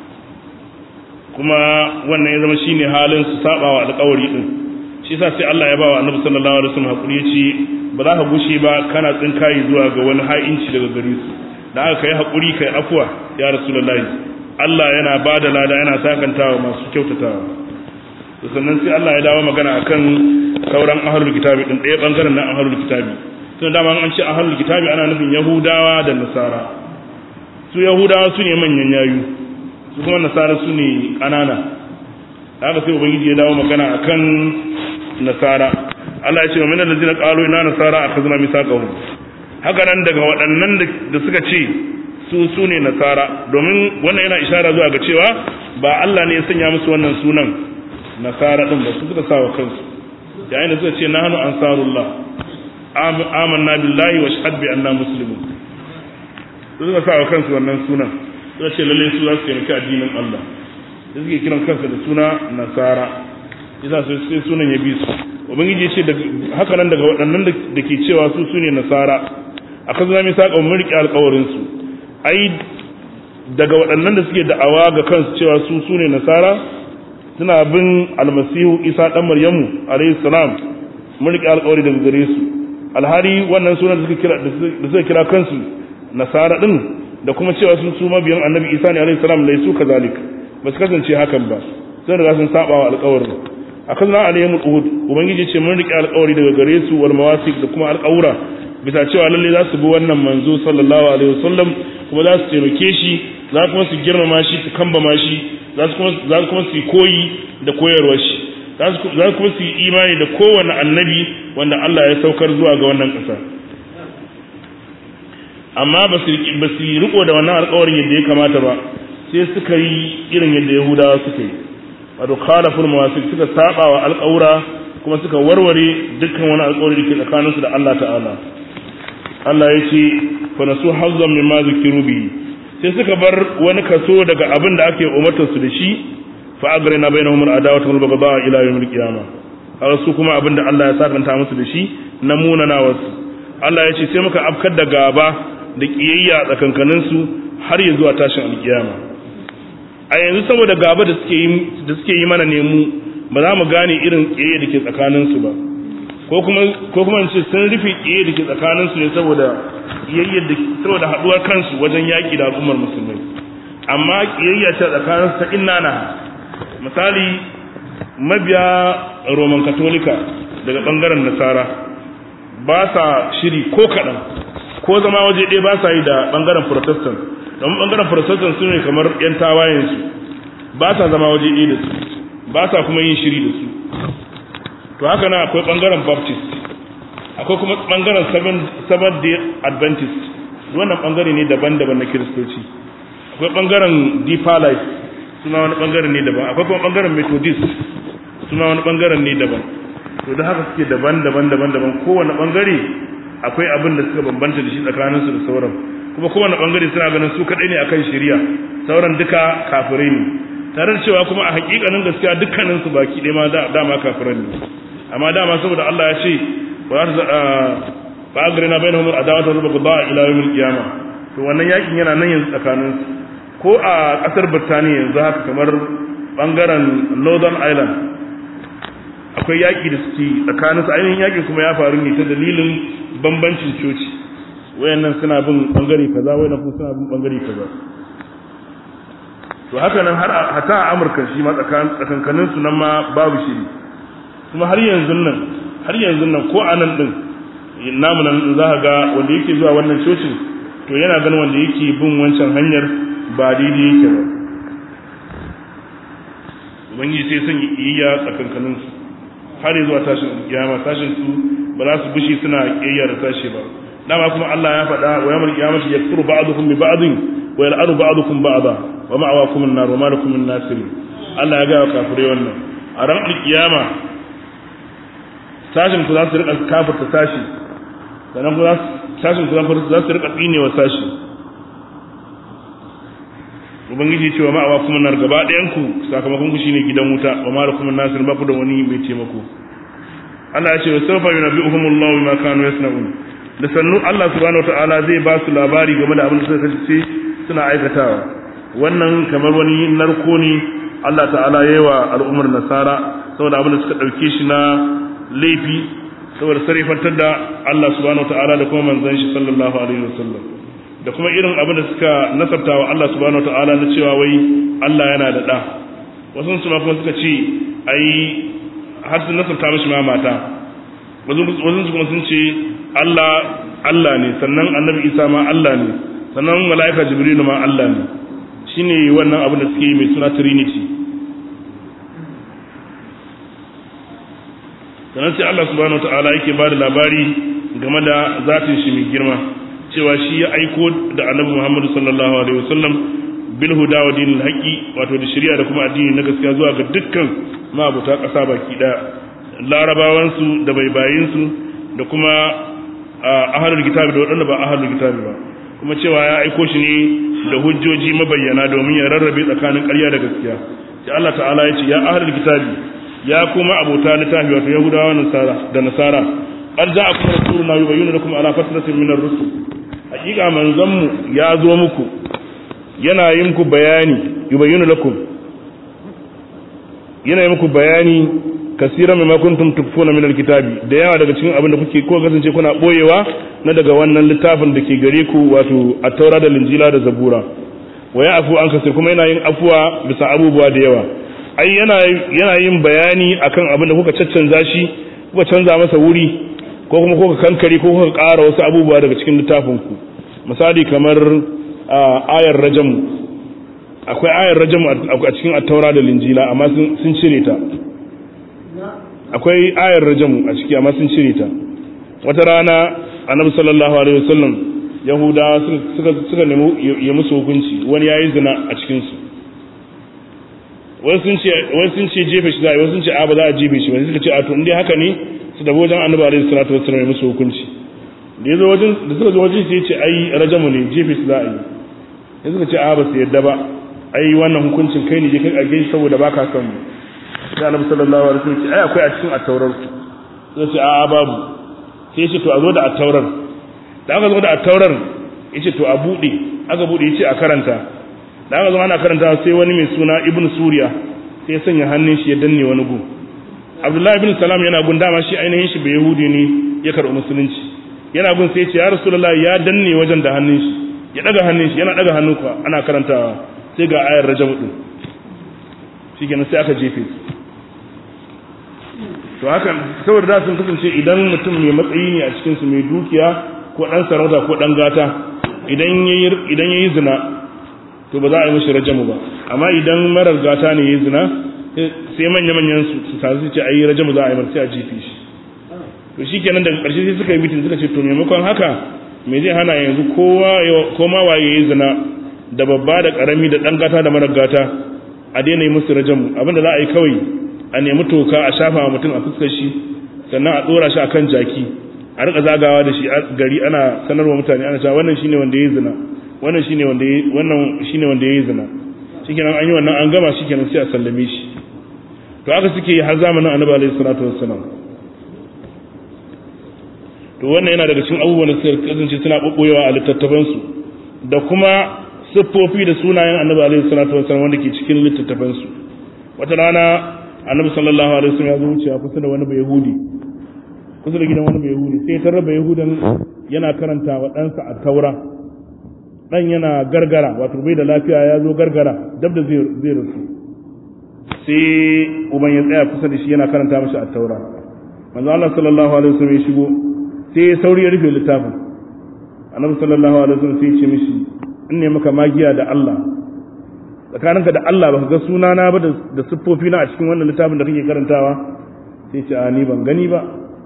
kuma wannan ya zama shine halin su saba wa alƙawari din shi yasa sai Allah ya ba wa Annabi sallallahu alaihi wasallam hakuri ya ce ba za ka gushe ba kana tsinkayi zuwa ga wani ha'inci daga gare su da aka kai hakuri kai afwa ya rasulullahi Allah yana bada lada yana sakantawa masu kyautatawa sannan sai Allah ya dawo magana akan sauran ahlul kitabi din ɗaya bangaren na ahlul kitabi tun dama an ce ahlul kitabi ana nufin yahudawa da nasara su yahudawa su ne manyan yayu su kuma nasara su ne ƙanana haka sai ubangiji ya dawo magana akan nasara Allah ya ce wa min allazina qalu inna nasara akhadna mithaqahum haka nan daga waɗannan da suka ce su su ne nasara domin wannan yana ishara zuwa ga cewa ba Allah ne ya sanya musu wannan sunan nasara din ba su suka sa wa kansu yayin da suka ce nahnu ansarullah amanna billahi wa shahad bi anna muslimun su suka sa wa kansu wannan sunan suka ce lalle su za su taimaki addinin Allah da suke kiran kansa da suna nasara yasa sai sunan ya bi su ubangiji ya ce haka nan daga waɗannan da ke cewa su su ne nasara a kan zama saƙon mulki alƙawarinsu ai daga waɗannan da suke da'awa ga kansu cewa su su ne nasara suna bin almasihu isa ɗan maryamu alayhi salam mulki alƙawari daga gare su alhari wannan sunan da suka kira kansu nasara ɗin da kuma cewa sun su mabiyan annabi isa ne alayhi salam lai su kazalik ba su kasance hakan ba sun riga sun saba wa alƙawarin akan na alayhim uhud ubangiji ce mun rike alƙawari daga gare su wal mawasiq da kuma alƙawura bisa cewa lalle za su bi wannan manzo sallallahu alaihi wasallam kuma za su taimake shi za kuma su girmama shi su kambama shi za su kuma za kuma su koyi da koyarwar shi za su kuma su yi imani da kowanne annabi wanda Allah ya saukar zuwa ga wannan ƙasa amma ba su ba su riko da wannan alƙawarin yadda ya kamata ba sai suka yi irin yadda Yahudawa suka yi wato khalaful mawasiq suka saba wa alƙawura kuma suka warware dukkan wani alƙawari da ke tsakaninsu da Allah ta'ala Allah ya ce fa nasu hazzan mimma zikiru bi sai suka bar wani kaso daga abin da ake umartar su da shi fa agrina bainahum al-adawatu wal baghdha ila yawm al-qiyamah har su kuma abin da Allah ya sakanta musu da shi na munana wasu Allah ya ce sai muka afkar da gaba da kiyayya tsakankanin su har ya zuwa tashin alkiyama a yanzu saboda gaba da suke yi da suke yi mana nemu ba za mu gane irin kiyayya da ke tsakanin su ba ko kuma ko kuma ce sun rufe kiyayya da ke tsakanin su ne saboda kiyayya da saboda haduwar kansu wajen yaki da al'ummar musulmai amma kiyayya ta tsakanin su ta innana misali mabiya roman katolika daga bangaren nasara ba sa shiri ko kaɗan ko zama waje ɗaya ba sa yi da bangaren protestant domin bangaren protestant su ne kamar 'yan tawayensu ba sa zama waje ɗaya da su ba sa kuma yin shiri da su to haka na akwai bangaren baptist akwai kuma bangaren seventh day adventist wannan bangare ne daban-daban na kiristoci akwai bangaren deeper life suna wani bangaren ne daban akwai kuma bangaren methodist suna wani bangaren ne daban to da haka suke daban-daban daban-daban kowane bangare akwai abin da suka bambanta da shi tsakanin su da sauran kuma kowane bangare suna ganin su kadai ne akan shari'a sauran duka kafirai ne tare da cewa kuma a hakikanin gaskiya dukkanin su baki ɗaya ma dama kafirai ne amma dama saboda Allah ya ce wa za ta ba agrina bainahum adawatu wa baghdha ila yawmil qiyamah to wannan yakin yana nan yanzu tsakanin su ko a kasar Birtaniya yanzu haka kamar bangaren Northern Ireland akwai yaƙi da suke tsakanin su ainihin yaƙin kuma ya faru ne ta dalilin bambancin coci wayannan suna bin bangare kaza wayannan kuma suna bin bangare kaza to haka nan har hata a Amurka shi ma tsakankanin su nan ma babu shiri kuma har yanzu nan har yanzu nan ko a nan din namu nan za ka ga wanda yake zuwa wannan cocin to yana ganin wanda yake bin wancan hanyar ba daidai yake ba ubangiji sai son iyayya tsakankanin su har zuwa tashin kiyama tashin su ba za su bishi suna kiyayya da tashi ba dama kuma Allah ya faɗa wa yawmal qiyamati yakfuru ba'dukum bi ba'din wa yal'anu ba'dukum ba'da wa ma'awakum an-nar wa ma lakum min nasirin Allah ya ga kafirai wannan a ran kiyama tashin ku za su rika kafirta tashi sannan ku tashin ku za su rika tsinewa tashi ubangiji ce wa ma'awa kuma nar gaba ɗayan ku sakamakon ku shine gidan wuta wa ma lakum nasir ba ku da wani mai taimako Allah ya ce wa sawfa yunabbi'uhum Allah bima kanu yasna'un da sannu Allah subhanahu wataala zai ba su labari game da abin da suka kace suna aikatawa wannan kamar wani narko ne Allah ta'ala yayi wa al'ummar nasara saboda abin da suka dauke shi na laifi saboda sarifantar da Allah subhanahu wataala da kuma manzon shi sallallahu alaihi wasallam da kuma irin abin da suka nasabta wa Allah subhanahu wataala na cewa wai Allah yana da da wasu su ma kuma suka ce ai har sun nasabta mishi ma mata wasu su kuma sun ce Allah Allah ne sannan annabi Isa ma Allah ne sannan mala'ika Jibrilu ma Allah ne shine wannan abin da suke yi mai suna Trinity sannan sai Allah subhanahu wataala yake ba da labari game da zatin shi mai girma cewa shi ya aiko da annabi Muhammad sallallahu alaihi wasallam bil huda wa dinil haqi wato da shari'a da kuma addini na gaskiya zuwa ga dukkan mabuta ƙasa baki daya larabawan su da baibayin su da kuma ahlul kitabi da waɗanda ba ahlul kitabi ba kuma cewa ya aiko shi ne da hujjoji mabayyana domin ya rarrabe tsakanin ƙarya da gaskiya sai Allah ta'ala ya ce ya ahlul kitabi ya kuma abota littafi wato yahudawa da nasara qad ja'akum rasuluna yubayyinu lakum ala fatratin min ar-rusul hakika manzon mu ya zo muku yana yin muku bayani yubayyinu lakum yana yin muku bayani kasiran mimma kuntum tukfuna min al-kitabi da yawa daga cikin abin da kuke ko kasance kuna boyewa na daga wannan littafin da ke gare ku wato at-taura da linjila da zabura wa ya'fu an kasir kuma yana yin afuwa bisa abubuwa da yawa ai yana yin bayani akan abin da kuka caccanza shi kuka canza masa wuri ko kuma kuka kankare ko kuka ƙara wasu abubuwa daga cikin littafinku misali kamar ayar rajamu akwai ayar rajamu a cikin attaura da linjila amma sun cire ta akwai ayar rajamu a ciki amma sun cire ta wata rana annabi sallallahu alaihi wasallam yahudawa suka suka nemi ya musu hukunci wani yayi zina a cikin su wasu sun ce jefe shi za a yi wasu sun ce a ba za a jefe shi wani suka ce a to inda haka ne su da wajen annabi alaihi salatu wasu mai musu hukunci da yazo wajen da suka zo wajen sai ya ce ai rajamu ne jefe shi za a yi ya suka ce a ba su yadda ba ai wannan hukuncin kai ne je kai a gaishe saboda baka son mu sai annabi sallallahu alaihi wasallam ce ai akwai a cikin attaurar sai ce a babu sai ya ce to a zo da attaurar da aka zo da attaurar ya ce to a buɗe aka buɗe ya ce a karanta da aka zama ana karanta sai wani mai suna ibn suriya sai ya sanya hannun shi ya danne wani gu abdullahi ibn salam yana gun dama shi ainihin shi bai yahudi ne ya karɓi musulunci yana gun sai ya ce ya rasulullahi ya danne wajen da hannun shi ya daga hannun shi yana daga hannun ka ana karantawa sai ga ayar rajab din shikenan sai aka jefe to haka saboda da sun kasance idan mutum mai matsayi ne a cikin su mai dukiya ko dan sarauta ko dan gata idan yayi idan yayi zina to ba za a yi mishi rajamu ba amma idan marar gata ne ya zina sai manya-manyan su tasu ce a yi rajamu za a yi marci a jifi shi to shi kenan daga ƙarshe sai suka yi mitin suka ce to maimakon haka me zai hana yanzu koma waye ya yi zina da babba da ƙarami da ɗan gata da marar gata a daina yi musu rajamu abinda za a yi kawai a nemi toka a shafa wa mutum a fuskar shi sannan a ɗora shi a kan jaki a rika zagawa da shi gari ana sanarwa mutane ana cewa wannan shine wanda ya yi zina wannan shine wanda wannan shine wanda yayi zina shikenan an yi wannan an gama shikenan sai a sallame shi to haka suke yi har zamanin Annabi alaihi salatu wassalam to wannan yana daga cikin abubuwan da suka kasance suna bubboyewa a littattafan su da kuma siffofi da sunayen Annabi alaihi salatu wassalam wanda ke cikin littattafan su wata rana Annabi sallallahu alaihi wasallam ya zo wucewa kusa da wani bayahudi kusa da gidan wani bayahudi sai ya tarra bayahudan yana karanta wa ɗansa a taura dan yana gargara wato bai da lafiya ya zo gargara dab da zai rasu sai uban ya tsaya kusa da shi yana karanta mashi a taura manzo Allah sallallahu alaihi wasallam ya shigo sai ya sauri ya rufe littafin annabi sallallahu alaihi wasallam sai ya ce mishi in ne maka magiya da Allah tsakaninka da Allah baka ga sunana ba da siffofi na a cikin wannan littafin da kake karantawa sai ce a ni ban gani ba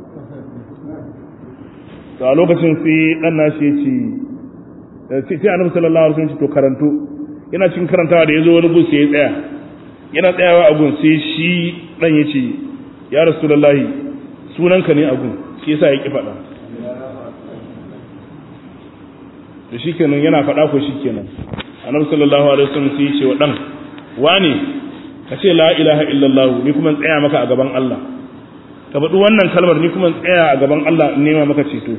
to a lokacin sai dan nashi ya ce sai annabi sallallahu alaihi wasallam to karanto yana cikin karantawa da yazo wani gun sai ya tsaya yana tsayawa a gun sai shi dan yace ya rasulullahi sunanka ne a gun shi yasa ya ki faɗa to shikenan yana faɗa ko shikenan annabi sallallahu alaihi wasallam sai ya ce wa dan wani ka ce la ilaha illallah ni kuma tsaya maka a gaban Allah ka faɗi wannan kalmar ni kuma tsaya a gaban Allah in nema maka ceto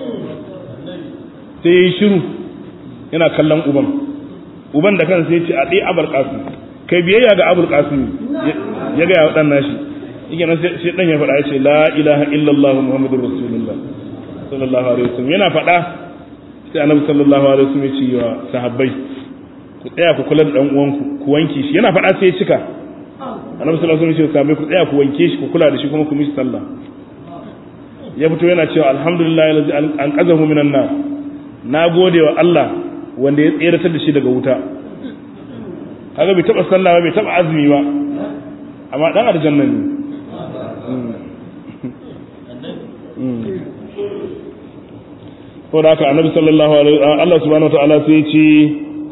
sai ya yi shiru yana kallon uban uban da kansa ya ce a ɗaya abar ƙasu kai biyayya ga abul ƙasu ya gaya wa ɗan nashi yake nan sai ɗan ya faɗa ya ce la ilaha illallah muhammadur rasulullah sallallahu alaihi wasallam yana faɗa sai annabi sallallahu alaihi wasallam ya ce wa sahabbai ku tsaya ku kula da dan uwanku ku wanke shi yana faɗa sai ya cika annabi sallallahu alaihi wasallam ya ce sahabbai ku tsaya ku wanke shi ku kula da shi kuma ku mishi sallah ya fito yana cewa alhamdulillah allazi an qazahu minan nar na gode wa Allah wanda ya tseratar da shi daga wuta kaga bai taba sallah ba bai taba azumi ba amma dan aljanna ne ko da haka annabi sallallahu alaihi Allah subhanahu wataala sai ya ce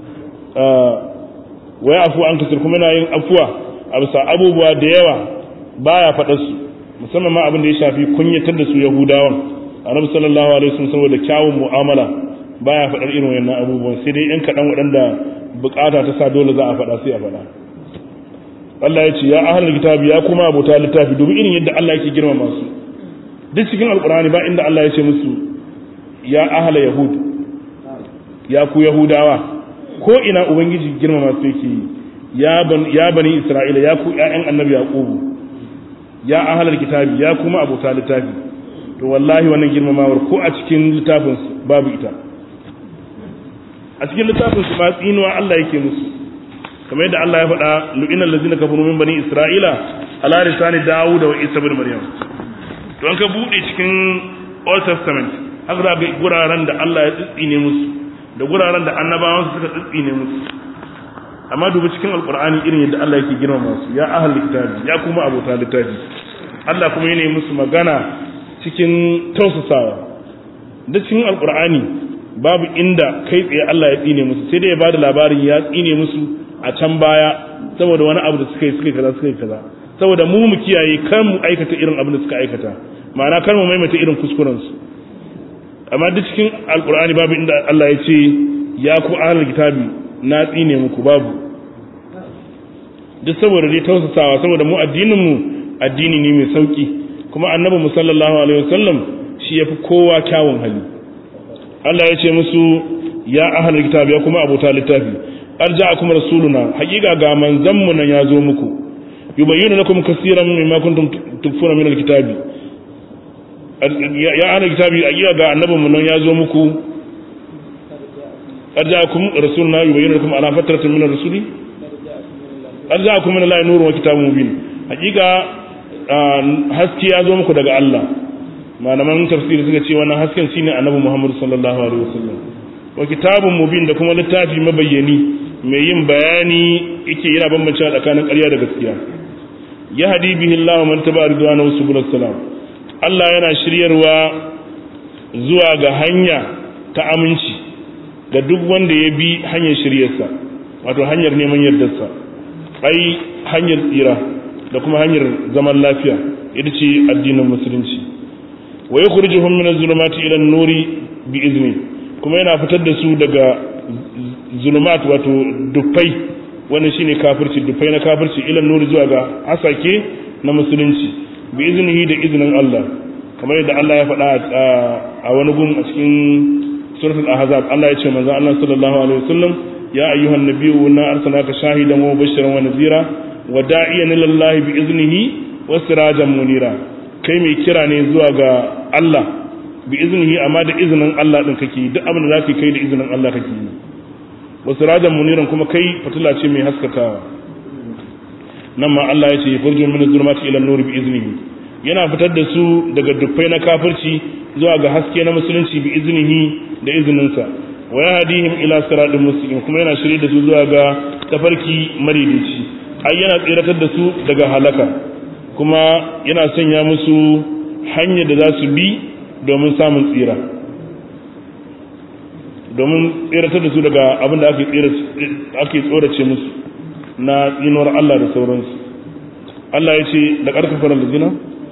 wa yafu an kasir kuma yana yin afuwa a bisa abubuwa da yawa baya faɗa su musamman ma abin da ya shafi kunyatar da su yahudawan annabi sallallahu alaihi wasallam saboda kyawun mu'amala baya faɗar irin wannan abubuwan sai dai yan kaɗan waɗanda bukata ta sa dole za a faɗa sai a faɗa Allah ya ce ya ahlul kitabi ya kuma abota littafi dubi irin yadda Allah yake girmama su duk cikin alqur'ani ba inda Allah ya ce musu ya ahla yahud ya ku yahudawa ko ina ubangiji girmama su yake ya ban ya bani isra'ila ya ku ƴaƴan annabi yaqubu ya ahlul kitabi ya kuma abota littafi to wallahi wannan girmamawar ko a cikin littafin babu ita a cikin littafin su ma tsinuwa Allah yake musu kamar yadda Allah ya faɗa lu'inal ladzina kafaru min bani isra'ila ala lisani dawud wa isa ibn maryam to an ka bude cikin old testament haka za ga guraren da Allah ya tsitsine musu da guraren da annabawan su suka tsitsine musu amma dubi cikin alqur'ani irin yadda Allah yake girmama su ya ahlul kitabi ya kuma abota littafi Allah kuma yana musu magana cikin tausasawa da cikin alqur'ani babu inda kai tsaye Allah ya tsine musu sai dai ya bada labarin ya tsine musu a can baya saboda wani abu da suka yi suka yi kaza suka yi kaza saboda mu mu kiyaye kar mu aikata irin abin da suka aikata ma'ana kar mu maimaita irin kuskuren su amma duk cikin alqur'ani babu inda Allah ya ce ya ku ahlul kitabi na tsine muku babu duk saboda dai tausasawa saboda mu addinin mu addini ne mai sauki kuma annabi mu sallallahu alaihi wasallam shi yafi kowa kyawun hali Allah ya ce musu ya ahlul kitabi ya kuma abota littafi arja'akum rasuluna haqiqa ga manzon mu nan ya zo muku yubayyinu lakum kaseeran mimma kuntum tukfuna min alkitabi ya ahlul kitabi haqiqa ga annabin mu nan ya zo muku arja'akum rasuluna yubayyinu lakum ala fatratin min ar-rusuli arja'akum min allahi nurun wa kitabun mubin haqiqa haske ya zo muku daga Allah malaman tafsiri suka ce wannan hasken shine annabi Muhammad sallallahu alaihi wasallam wa kitabun mubin da kuma littafi mabayyani mai yin bayani yake yana bambancewa tsakanin ƙarya da gaskiya ya hadi bihi Allah man taba ridwanahu subul salam Allah yana shiryarwa zuwa ga hanya ta aminci ga duk wanda ya bi hanyar shiryarsa wato hanyar neman yardarsa ai hanyar tsira da kuma hanyar zaman lafiya ita ce addinin musulunci wa yukhrijuhum min az-zulumati ila an-nuri bi izni kuma yana fitar da su daga zulumat wato dufai wannan shine kafirci dufai na kafirci ila nuri zuwa ga asake na musulunci bi iznihi da iznin Allah kamar yadda Allah ya faɗa a wani gun a cikin suratul ahzab Allah ya ce manzo Allah sallallahu alaihi wasallam ya ayyuhan nabiyyu inna arsalnaka shahidan wa mubashiran wa nadhira wa da'iyan ila Allah bi iznihi wa sirajan munira kai mai kira ne zuwa ga Allah bi iznihi amma da izinin Allah din kake duk abin da zaka kai da izinin Allah kake yi wa sirajan muniran kuma kai fitila ce mai haskakawa nan ma Allah ya ce furjun min zulumati ila nur bi iznihi yana fitar da su daga dukkai na kafirci zuwa ga haske na musulunci bi iznihi da izininsa wa yahdihim ila siratin mustaqim kuma yana shirye da su zuwa ga tafarki maridici ai yana tsiratar da su daga halaka kuma yana sanya musu hanyar da za su bi domin samun tsira domin tsiratar da su daga abin da ake tsorace musu na tsinuwar Allah da sauransu Allah ya ce da ƙarfafar da zina?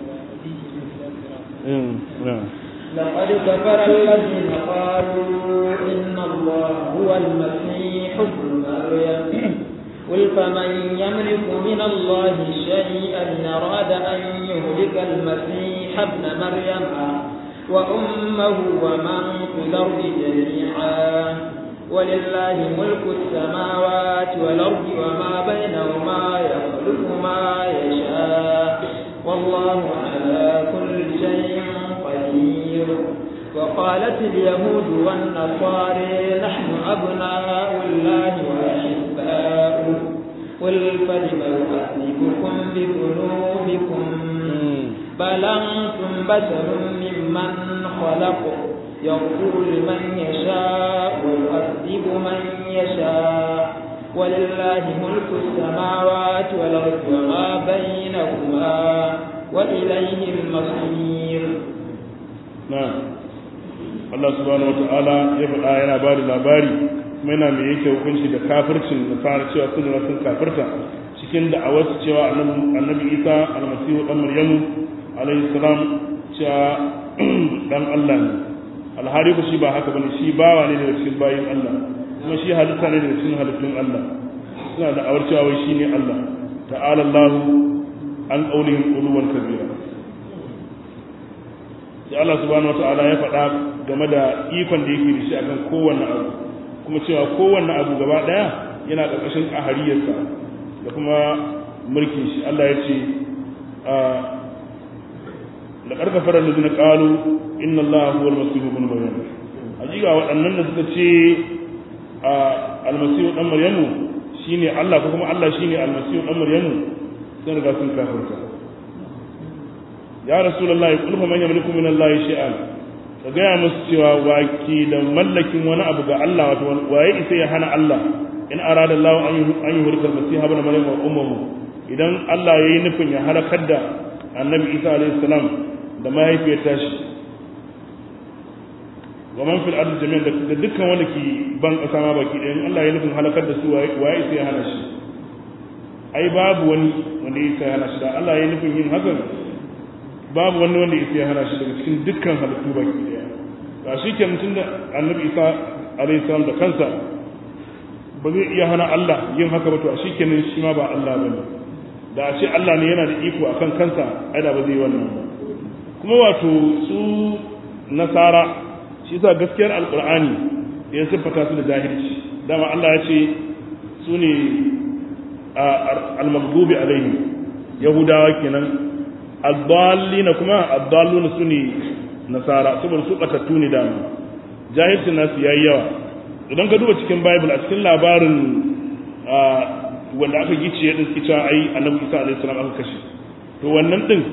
لقد كفر الذين قالوا إن الله هو المسيح ابن مريم قل فمن يملك من الله شيئا إن أراد أن يهلك المسيح ابن مريم وأمه ومن في الأرض جميعا ولله ملك السماوات والأرض وما بينهما يخلق ما يشاء والله على كل شيء قدير وقالت اليهود والنصارى نحن أبناء الله وأحباؤه قل فلم يعذبكم بذنوبكم بل أنتم بشر ممن خلق يغفر لمن يشاء ويعذب من يشاء ولله ملك السماوات والأرض وما بينهما وإليه المصير نعم Allah subhanahu wa ta'ala ya faɗa yana ba da labari kuma yana mai yake hukunci da kafircin da fara cewa sun sun kafirta cikin da a wasu cewa annabi isa almasihu dan maryamu alayhi salam cewa dan Allah ne alhari ku shi ba haka bane shi bawa ne daga cikin bayin Allah kuma shi halitta ne daga cikin halittun Allah suna da awar cewa wai shine Allah ta'ala Allah an qaulihim uluwan kabira sai Allah subhanahu wata'ala ya faɗa game da ikon da yake da shi akan kowanne abu kuma cewa kowanne abu gaba ɗaya yana ƙarƙashin ƙahariyarsa da kuma mulkin shi Allah ya ce da ƙarƙafar da zina ƙalu inna Allah huwa almasihu ibn maryam hakika waɗannan da suka ce almasihu dan maryamu shine Allah ko kuma Allah shine almasihu dan maryamu sun riga sun kafirta ya rasulullahi qul fa man yamliku min allahi shay'an ka gaya musu cewa waki da mallakin wani abu ga Allah wato waye isa ya hana Allah in arada Allah an yi hurkar masiha ibn maryam wa ummuhu idan Allah yayi nufin ya halakar da annabi Isa alaihi salam da mahaifiyar tashi wa man fil ardi jami'an da dukkan wanda ke ban kasa ma baki ɗayan Allah yayi nufin halakar da su waye isa ya hana shi ai babu wani wanda ya isa ya hana shi da Allah yayi nufin yin hakan babu wani wanda isa ya hana shi daga cikin dukkan halittu baki daya ga shi ke mutum da annabi isa alayhi salam da kansa ba zai iya hana Allah yin haka ba to a shi kenan shi ma ba Allah bane da a ce Allah ne yana da iko akan kansa ai da ba zai wannan ba kuma wato su nasara shi yasa gaskiyar alqur'ani ya siffata su da jahilci dama Allah ya ce su ne al-maghdubi alaihim yahudawa kenan addallina kuma addalluna su ne nasara saboda su batattu ne dama jahilcin nasu yayi yawa idan ka duba cikin bible a cikin labarin wanda aka gice din suke cewa ai annabi isa alaihi salam aka kashe to wannan din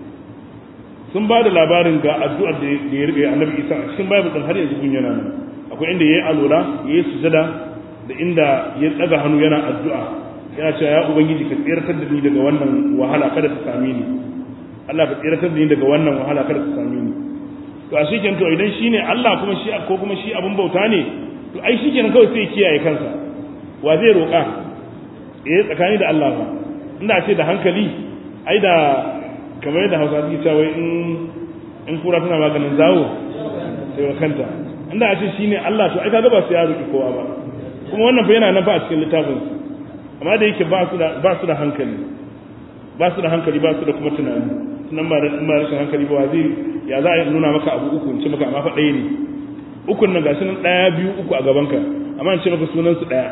sun ba da labarin ga addu'ar da ya rike annabi isa a cikin bible din har yanzu gun yana nan akwai inda yayi alura yayi sujada da inda ya daga hannu yana addu'a yana cewa ya ubangiji ka tsirtar da ni daga wannan wahala kada ta same ni Allah ka tsiratar da ni daga wannan wahala kada ta same ni to a shi to idan shine Allah kuma shi ko kuma shi abun bauta ne to ai shi kenan kawai sai kiyaye kansa wa zai roƙa eh tsakani da Allah ba inda ce da hankali ai da kamar yadda Hausa suke cewa in in kura tana maganin zawo sai wa kanta inda a ce shine Allah to ai kaga ba su ya roƙi kowa ba kuma wannan fa yana nan ba a cikin littafin amma da yake ba su da ba su da hankali ba su da hankali ba su da kuma tunani nan ba da in ba rashin hankali ba zai ya za a nuna maka abu uku in ce maka amma fa ɗaya ne ukun nan gashi nan ɗaya biyu uku a gaban ka amma in ce maka sunan su ɗaya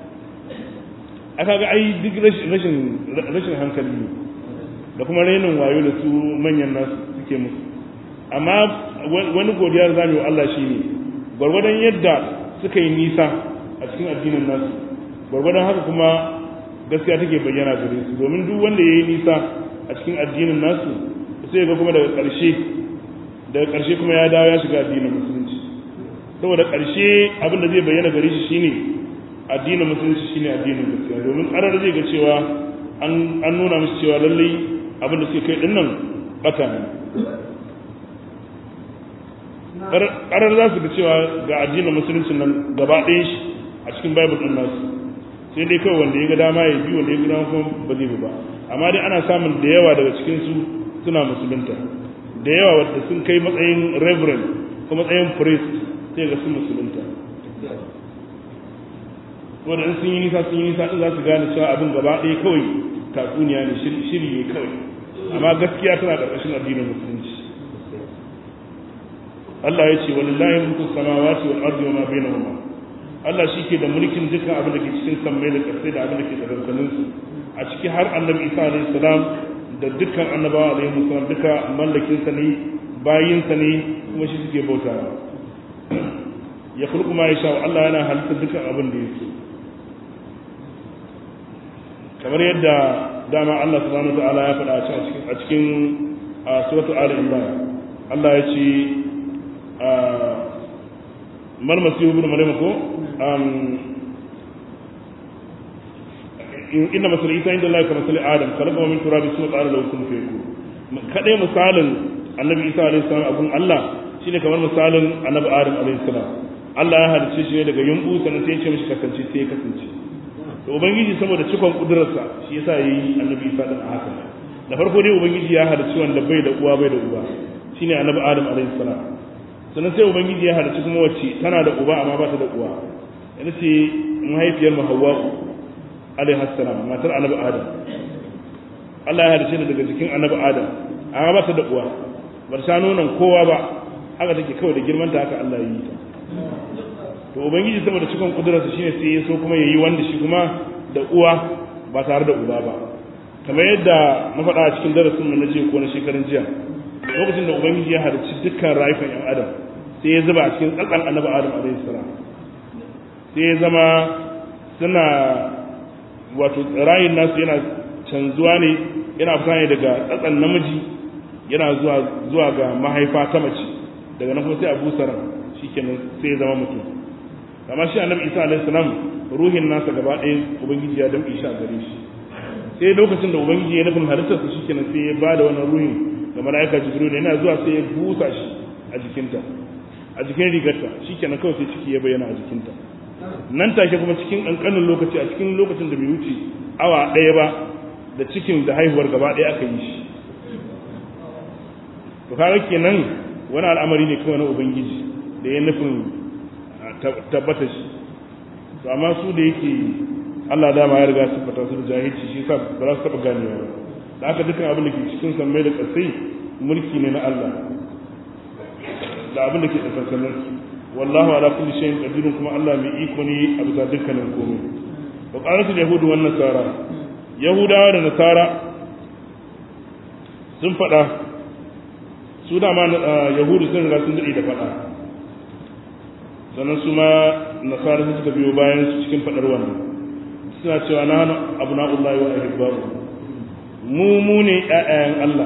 aka ga ai duk rashin rashin hankali ne da kuma rainin wayo da su manyan nasu suke musu amma wani godiyar zamu wa Allah shine gwargwadon yadda suka yi nisa a cikin addinin nasu gwargwadon haka kuma gaskiya take bayyana gare su domin duk wanda ya yi nisa a cikin addinin nasu sai ga kuma daga ƙarshe daga ƙarshe kuma ya dawo ya shiga addinin musulunci saboda ƙarshe abin da zai bayyana gare shi shine addinin musulunci shine addinin gaskiya domin ƙarar zai ga cewa an nuna musu cewa lallai abin da suke kai din nan bata ne ƙarar za su ga cewa ga addinin musulunci nan gaba ɗayan shi a cikin bible ɗin nasu sai dai kawai wanda ya ga dama ya bi wanda ya ga dama kuma ba zai bi ba amma dai ana samun da yawa daga cikin su suna musulunta da yawa wanda sun kai matsayin reverend ko matsayin priest sai ga su musulunta wanda in sun yi nisa sun yi nisa din za su gane cewa abin gaba ɗaya kawai tatsuniya ne shiri ne kawai amma gaskiya tana ƙarƙashin addinin musulunci Allah ya ce walillahi mulku samawati wal ardi wa ma bainahuma Allah shi ke da mulkin dukkan abin da ke cikin sammai da ƙasai da abin da ke tsakankanin su a ciki har annabi Isa alaihi salam da dukkan annabawa alaihi salam duka mallakin sa ne bayinsa ne kuma shi suke bautawa ya kulku ma yasha Allah yana halitta dukkan abin da yake kamar yadda dama Allah subhanahu wa ta'ala ya faɗa a cikin suratul ali imran Allah ya ce mal masihu ibn maryam ko inna masal isa inda Allah ka masal adam khalaqa min turabi suma qala lahu kun fayakun kadai misalin annabi isa alaihi salam abun Allah shine kamar misalin annabi adam alaihi salam Allah ya halicce shi ne daga yumbu sannan sai ya ce mishi kasance sai ya kasance to ubangiji saboda cikon kudurarsa shi yasa yayi annabi isa din haka da farko dai ubangiji ya halicci wanda bai da uwa bai da uba shine annabi adam alaihi salam sannan sai ubangiji ya halicci kuma wacce tana da uba amma ba ta da uwa yana ce mahaifiyar mu hawwa'u alaihi salam matar annabi adam Allah ya halicce ta daga jikin annabi adam amma ba ta da uwa ba ta nonon kowa ba haka take kawai da girman ta haka Allah ya yi ta to ubangiji saboda cikon kudurarsa shine sai ya so kuma yayi wanda shi kuma da uwa ba tare da uba ba kamar yadda na faɗa a cikin darasin mu na jiya ko na shekarun jiya lokacin da ubangiji ya halicci dukkan rayukan yan adam sai ya zuba a cikin tsatsan annabi adam alaihi salam sai ya zama suna wato rayin nasu yana canzuwa ne yana fita ne daga tsatsan namiji yana zuwa zuwa ga mahaifa ta mace daga nan kuma sai a busa ran shikenan sai ya zama mutum amma shi annabi isa alaihi salam ruhin nasa gaba ɗaya ubangiji ya damƙe shi a gare shi sai lokacin da ubangiji ya nufin halittar su shikenan sai ya ba da wannan ruhin ga mala'ika jibril yana zuwa sai ya busa shi a jikinta a jikin rigarta shikenan kawai sai ciki ya bayyana a jikinta nan take kuma cikin ƙanƙanin lokaci a cikin lokacin da bai wuce awa ɗaya ba da cikin da haihuwar gaba ɗaya aka yi shi to kaga kenan wani al'amari ne kawai na ubangiji da ya nufin tabbata shi to amma su da yake Allah dama ya riga siffata su da jahilci shi yasa ba za su taɓa ganewa ba da aka dukkan abin da ke cikin sammai da ƙasai mulki ne na Allah da abin da ke tsakankanin su wallahu ala kulli shay'in qadirun kuma Allah mai iko ne a bisa dukkanin komai wa qalatul yahudu wan nasara yahudawa da nasara sun faɗa su da ma yahudu sun riga sun daɗe da faɗa sannan su ma nasara suka biyo bayan su cikin faɗar wannan suna cewa na hana abu na'ullahi wa ahibbaru mu mu ne ƴaƴayen Allah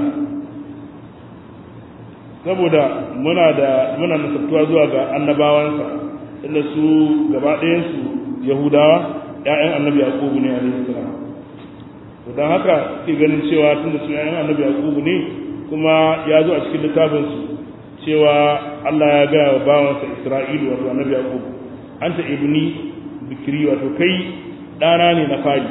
saboda muna da muna nasabtuwa zuwa ga annabawansa inda su gaba ɗayan su yahudawa ƴaƴan annabi yaqubu ne alaihi salam to dan haka ke ganin cewa tunda su ƴaƴan annabi yaqubu ne kuma ya zo a cikin littafin su cewa Allah ya ga wa bawansa Isra'ilu wato annabi yaqub anta ibni bikri wato kai ɗana ne na fari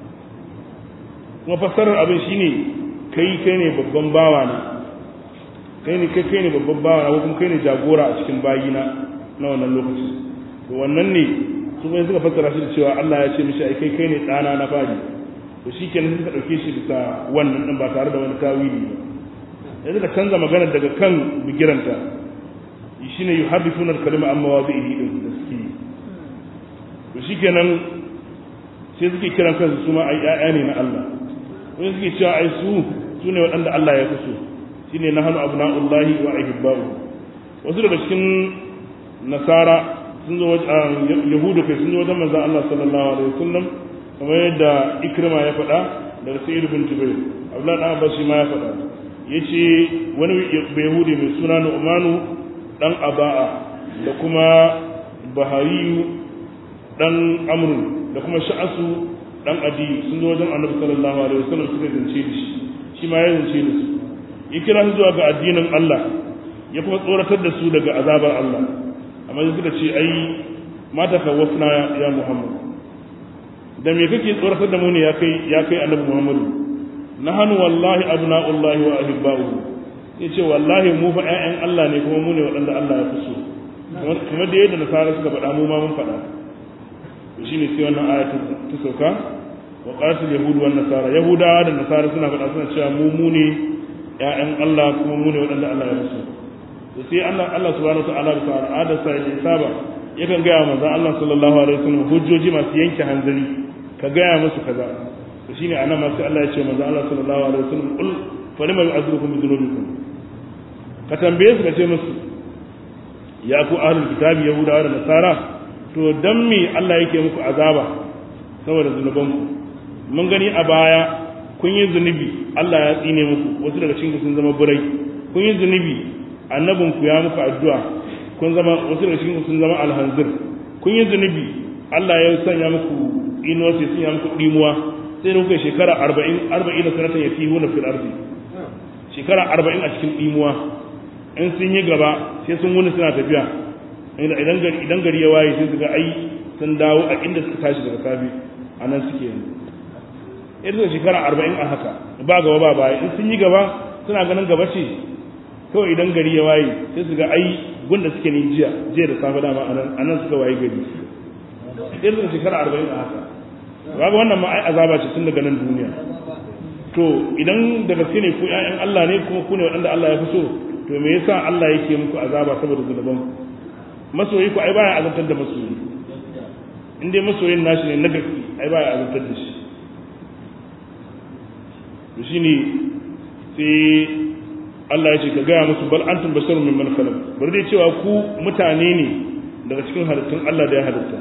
kuma fassarar abin shine kai kai ne babban bawa na kai ne kai kai ne babban bawa na ko kuma kai ne jagora a cikin bayina na wannan lokaci to wannan ne su mai suka fassara shi da cewa Allah ya ce mishi ai kai kai ne ɗana na fari to shikenan suka ɗauke shi bisa wannan ɗin ba tare da wani tawili ba yanzu ka canza magana daga kan bigiranta shine yuhaddithuna al-kalima amma wadihi din da suke to shikenan sai suke kiran kansu su ma ai ƴaƴa ne na Allah wani suke cewa ai su su ne waɗanda Allah ya kuso shine nahnu abna'ullahi wa ahibba'u wasu daga cikin nasara sun zo wajen yahudu kai sun zo wajen manzon Allah sallallahu alaihi wasallam kamar yadda ikrima ya faɗa daga sayyid bin jubair abdullah dan abbas shi ma ya faɗa yace wani yahudi mai suna nu'manu dan aba'a da kuma bahariyu dan amrun da kuma sha'asu dan adi sun zo wajen annabi sallallahu alaihi wasallam suka zance da shi shi ma ya zance da su ya kira su zuwa ga addinin Allah ya kuma tsoratar da su daga azabar Allah amma sai suka ce ai mata kawafna ya Muhammad da me kake tsoratar da mu ne ya kai ya kai annabi Muhammadu nahanu wallahi abna'ullahi wa ahibba'uhu yace wallahi mu fa ƴaƴan Allah ne kuma mu ne waɗanda Allah ya fi so kamar da yadda nasara suka faɗa mu ma mun faɗa to shine sai wannan aya ta sauka wa qatil yahud wan nasara yahudawa da nasara suna faɗa suna cewa mu mu ne ƴaƴan Allah kuma mu ne waɗanda Allah ya fi so to sai Allah Allah subhanahu wa ta'ala da al'ada sa ya saba yakan ga manzo Allah sallallahu alaihi wasallam hujjoji masu yanke hanzari ka gaya musu kaza to shine anan ma sai Allah ya ce manzo Allah sallallahu alaihi wasallam qul falima yu'adhibukum bi dhunubikum ka tambaye su ka ce musu ya ku ahlul kitabi yahudawa da nasara to dan me Allah yake muku azaba saboda zunubanku mun gani a baya kun yi zunubi Allah ya tsine muku wasu daga cikin sun zama burai kun yi zunubi annabinku ya muku addu'a kun zama wasu daga cikin sun zama alhanzir kun yi zunubi Allah ya sanya muku inuwa sai sanya muku dimuwa sai da kuka shekara 40 40 da sanatan yatihuna fil ardi shekara 40 a cikin dimuwa in sun yi gaba sai sun wuni suna tafiya idan gari idan gari ya waye sai su ga ai sun dawo a inda suka tashi daga safe a nan suke yanzu irin shekara 40 a haka ba gaba ba baya in sun yi gaba suna ganin gaba ce kawai idan gari ya waye sai su ga ai gunda suke ne jiya jiya da safe dama a nan suka waye gari irin shekara arba'in a haka kaga wannan ma ai azaba ce tun daga nan duniya to idan da gaske ne ku ƴaƴan Allah ne kuma ku ne waɗanda Allah ya fi so to me yasa Allah yake muku azaba saboda zunuban masoyi ku ai baya azabtar da masoyi in dai masoyin nashi ne na gaske ai baya azabtar da shi to shine sai Allah ya ce ka gaya musu bal antum basharun mimman khalaq bari dai cewa ku mutane ne daga cikin halittun Allah da ya halitta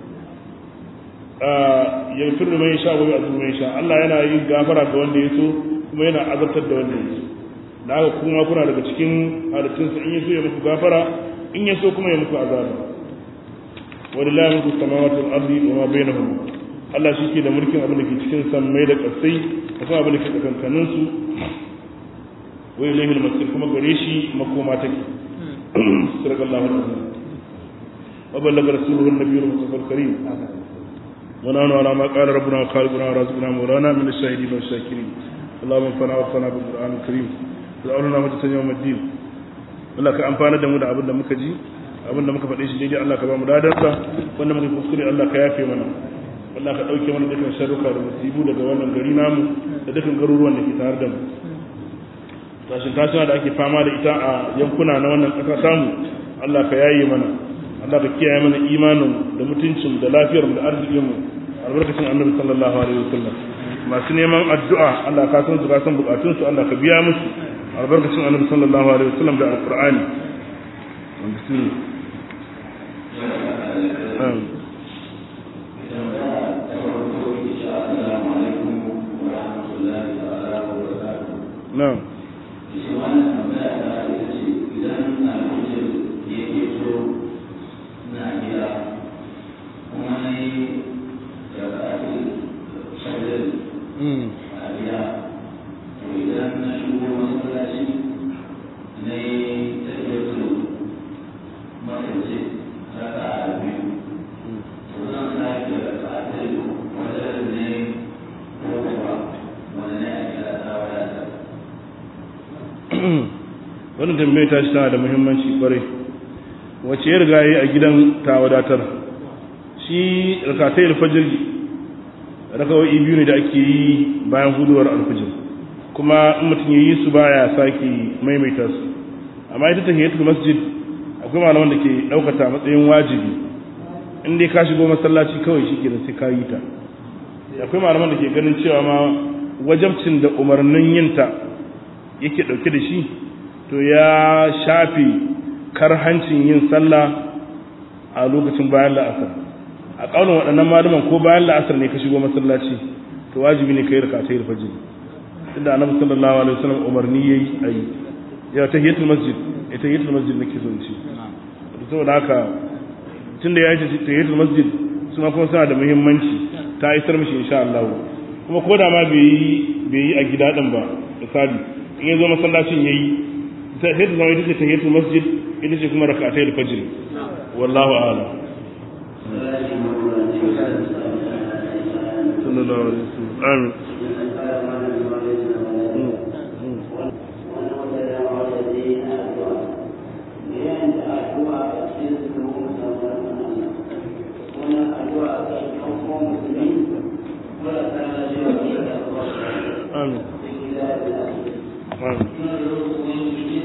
ya fitar da mai sha wa ya mai sha Allah yana yin gafara ga wanda ya so kuma yana azabtar da wanda ya so da haka kuma kuna daga cikin halittun sa in ya so ya muku gafara in ya so kuma ya muku azaba walillahi mulku samawati wal ardi wa ma bainahuma Allah shi ke da mulkin abin da ke cikin sammai da ƙasai da kuma abin da ke tsakankanin su wai ilaihi al-masir kuma gare shi makoma take sallallahu alaihi wasallam wa ballaga rasuluhu an-nabiyyu al-mustafa al-karim wa nahnu ala ma qala rabbuna wa khaliquna wa razaquna mawlana min ash-shahidin wa ash-shakirin اللهم انفعنا وارفعنا بالقران الكريم وجعلنا مجلسا يوم الدين Allah ka amfana da mu da abin da muka ji abin da muka faɗe shi daidai Allah ka ba mu dadarsa wanda muka kuskure Allah ka yafe mana Allah ka ɗauke mana dukkan sharruka da musibu daga wannan gari namu da dukkan garuruwan da ke tare da mu tashin tashin da ake fama da ita a yankuna na wannan ƙasa samu Allah ka yaye mana Allah ka kiyaye mana imanin da mutuncin da lafiyar mu da arzikin mu albarkacin annabi sallallahu alaihi wasallam masu neman addu'a Allah ka san su ka san bukatun su Allah ka biya musu albarkacin annabi sallallahu alaihi wasallam da alqur'ani نعم wannan tambayar ta shi tana da muhimmanci kwarai wace ya riga yi a gidan ta wadatar shi rakatai alfajir rakawai biyu ne da ake yi bayan huduwar alfajir kuma in mutum ya yi su baya sake maimaita su amma ita tahiyatul masjid akwai malaman da ke daukata matsayin wajibi in dai ka shigo masallaci kawai shi ke da sai ka yi ta akwai malaman da ke ganin cewa ma wajabcin da umarnin yinta yake dauke da shi to ya shafi karhancin yin sallah a lokacin bayan la'asar a ƙaunin waɗannan malaman ko bayan la'asar ne ka shigo masallaci to wajibi ne ka yi raka ta yi fajr inda annabi sallallahu alaihi wasallam umarni yayi ayi ya tahiyatul masjid ya tahiyatul masjid nake son ci saboda haka tunda ya yi tahiyatul masjid suna kuma suna da muhimmanci ta isar mishi insha Allah kuma ko da ma bai yi bai yi a gida din ba misali in ya zo masallacin yayi sai ta zama ita ce tahiyatul masjid ita ce kuma rak'atayil fajr wallahu a'lam sallallahu alaihi wasallam amin amin amin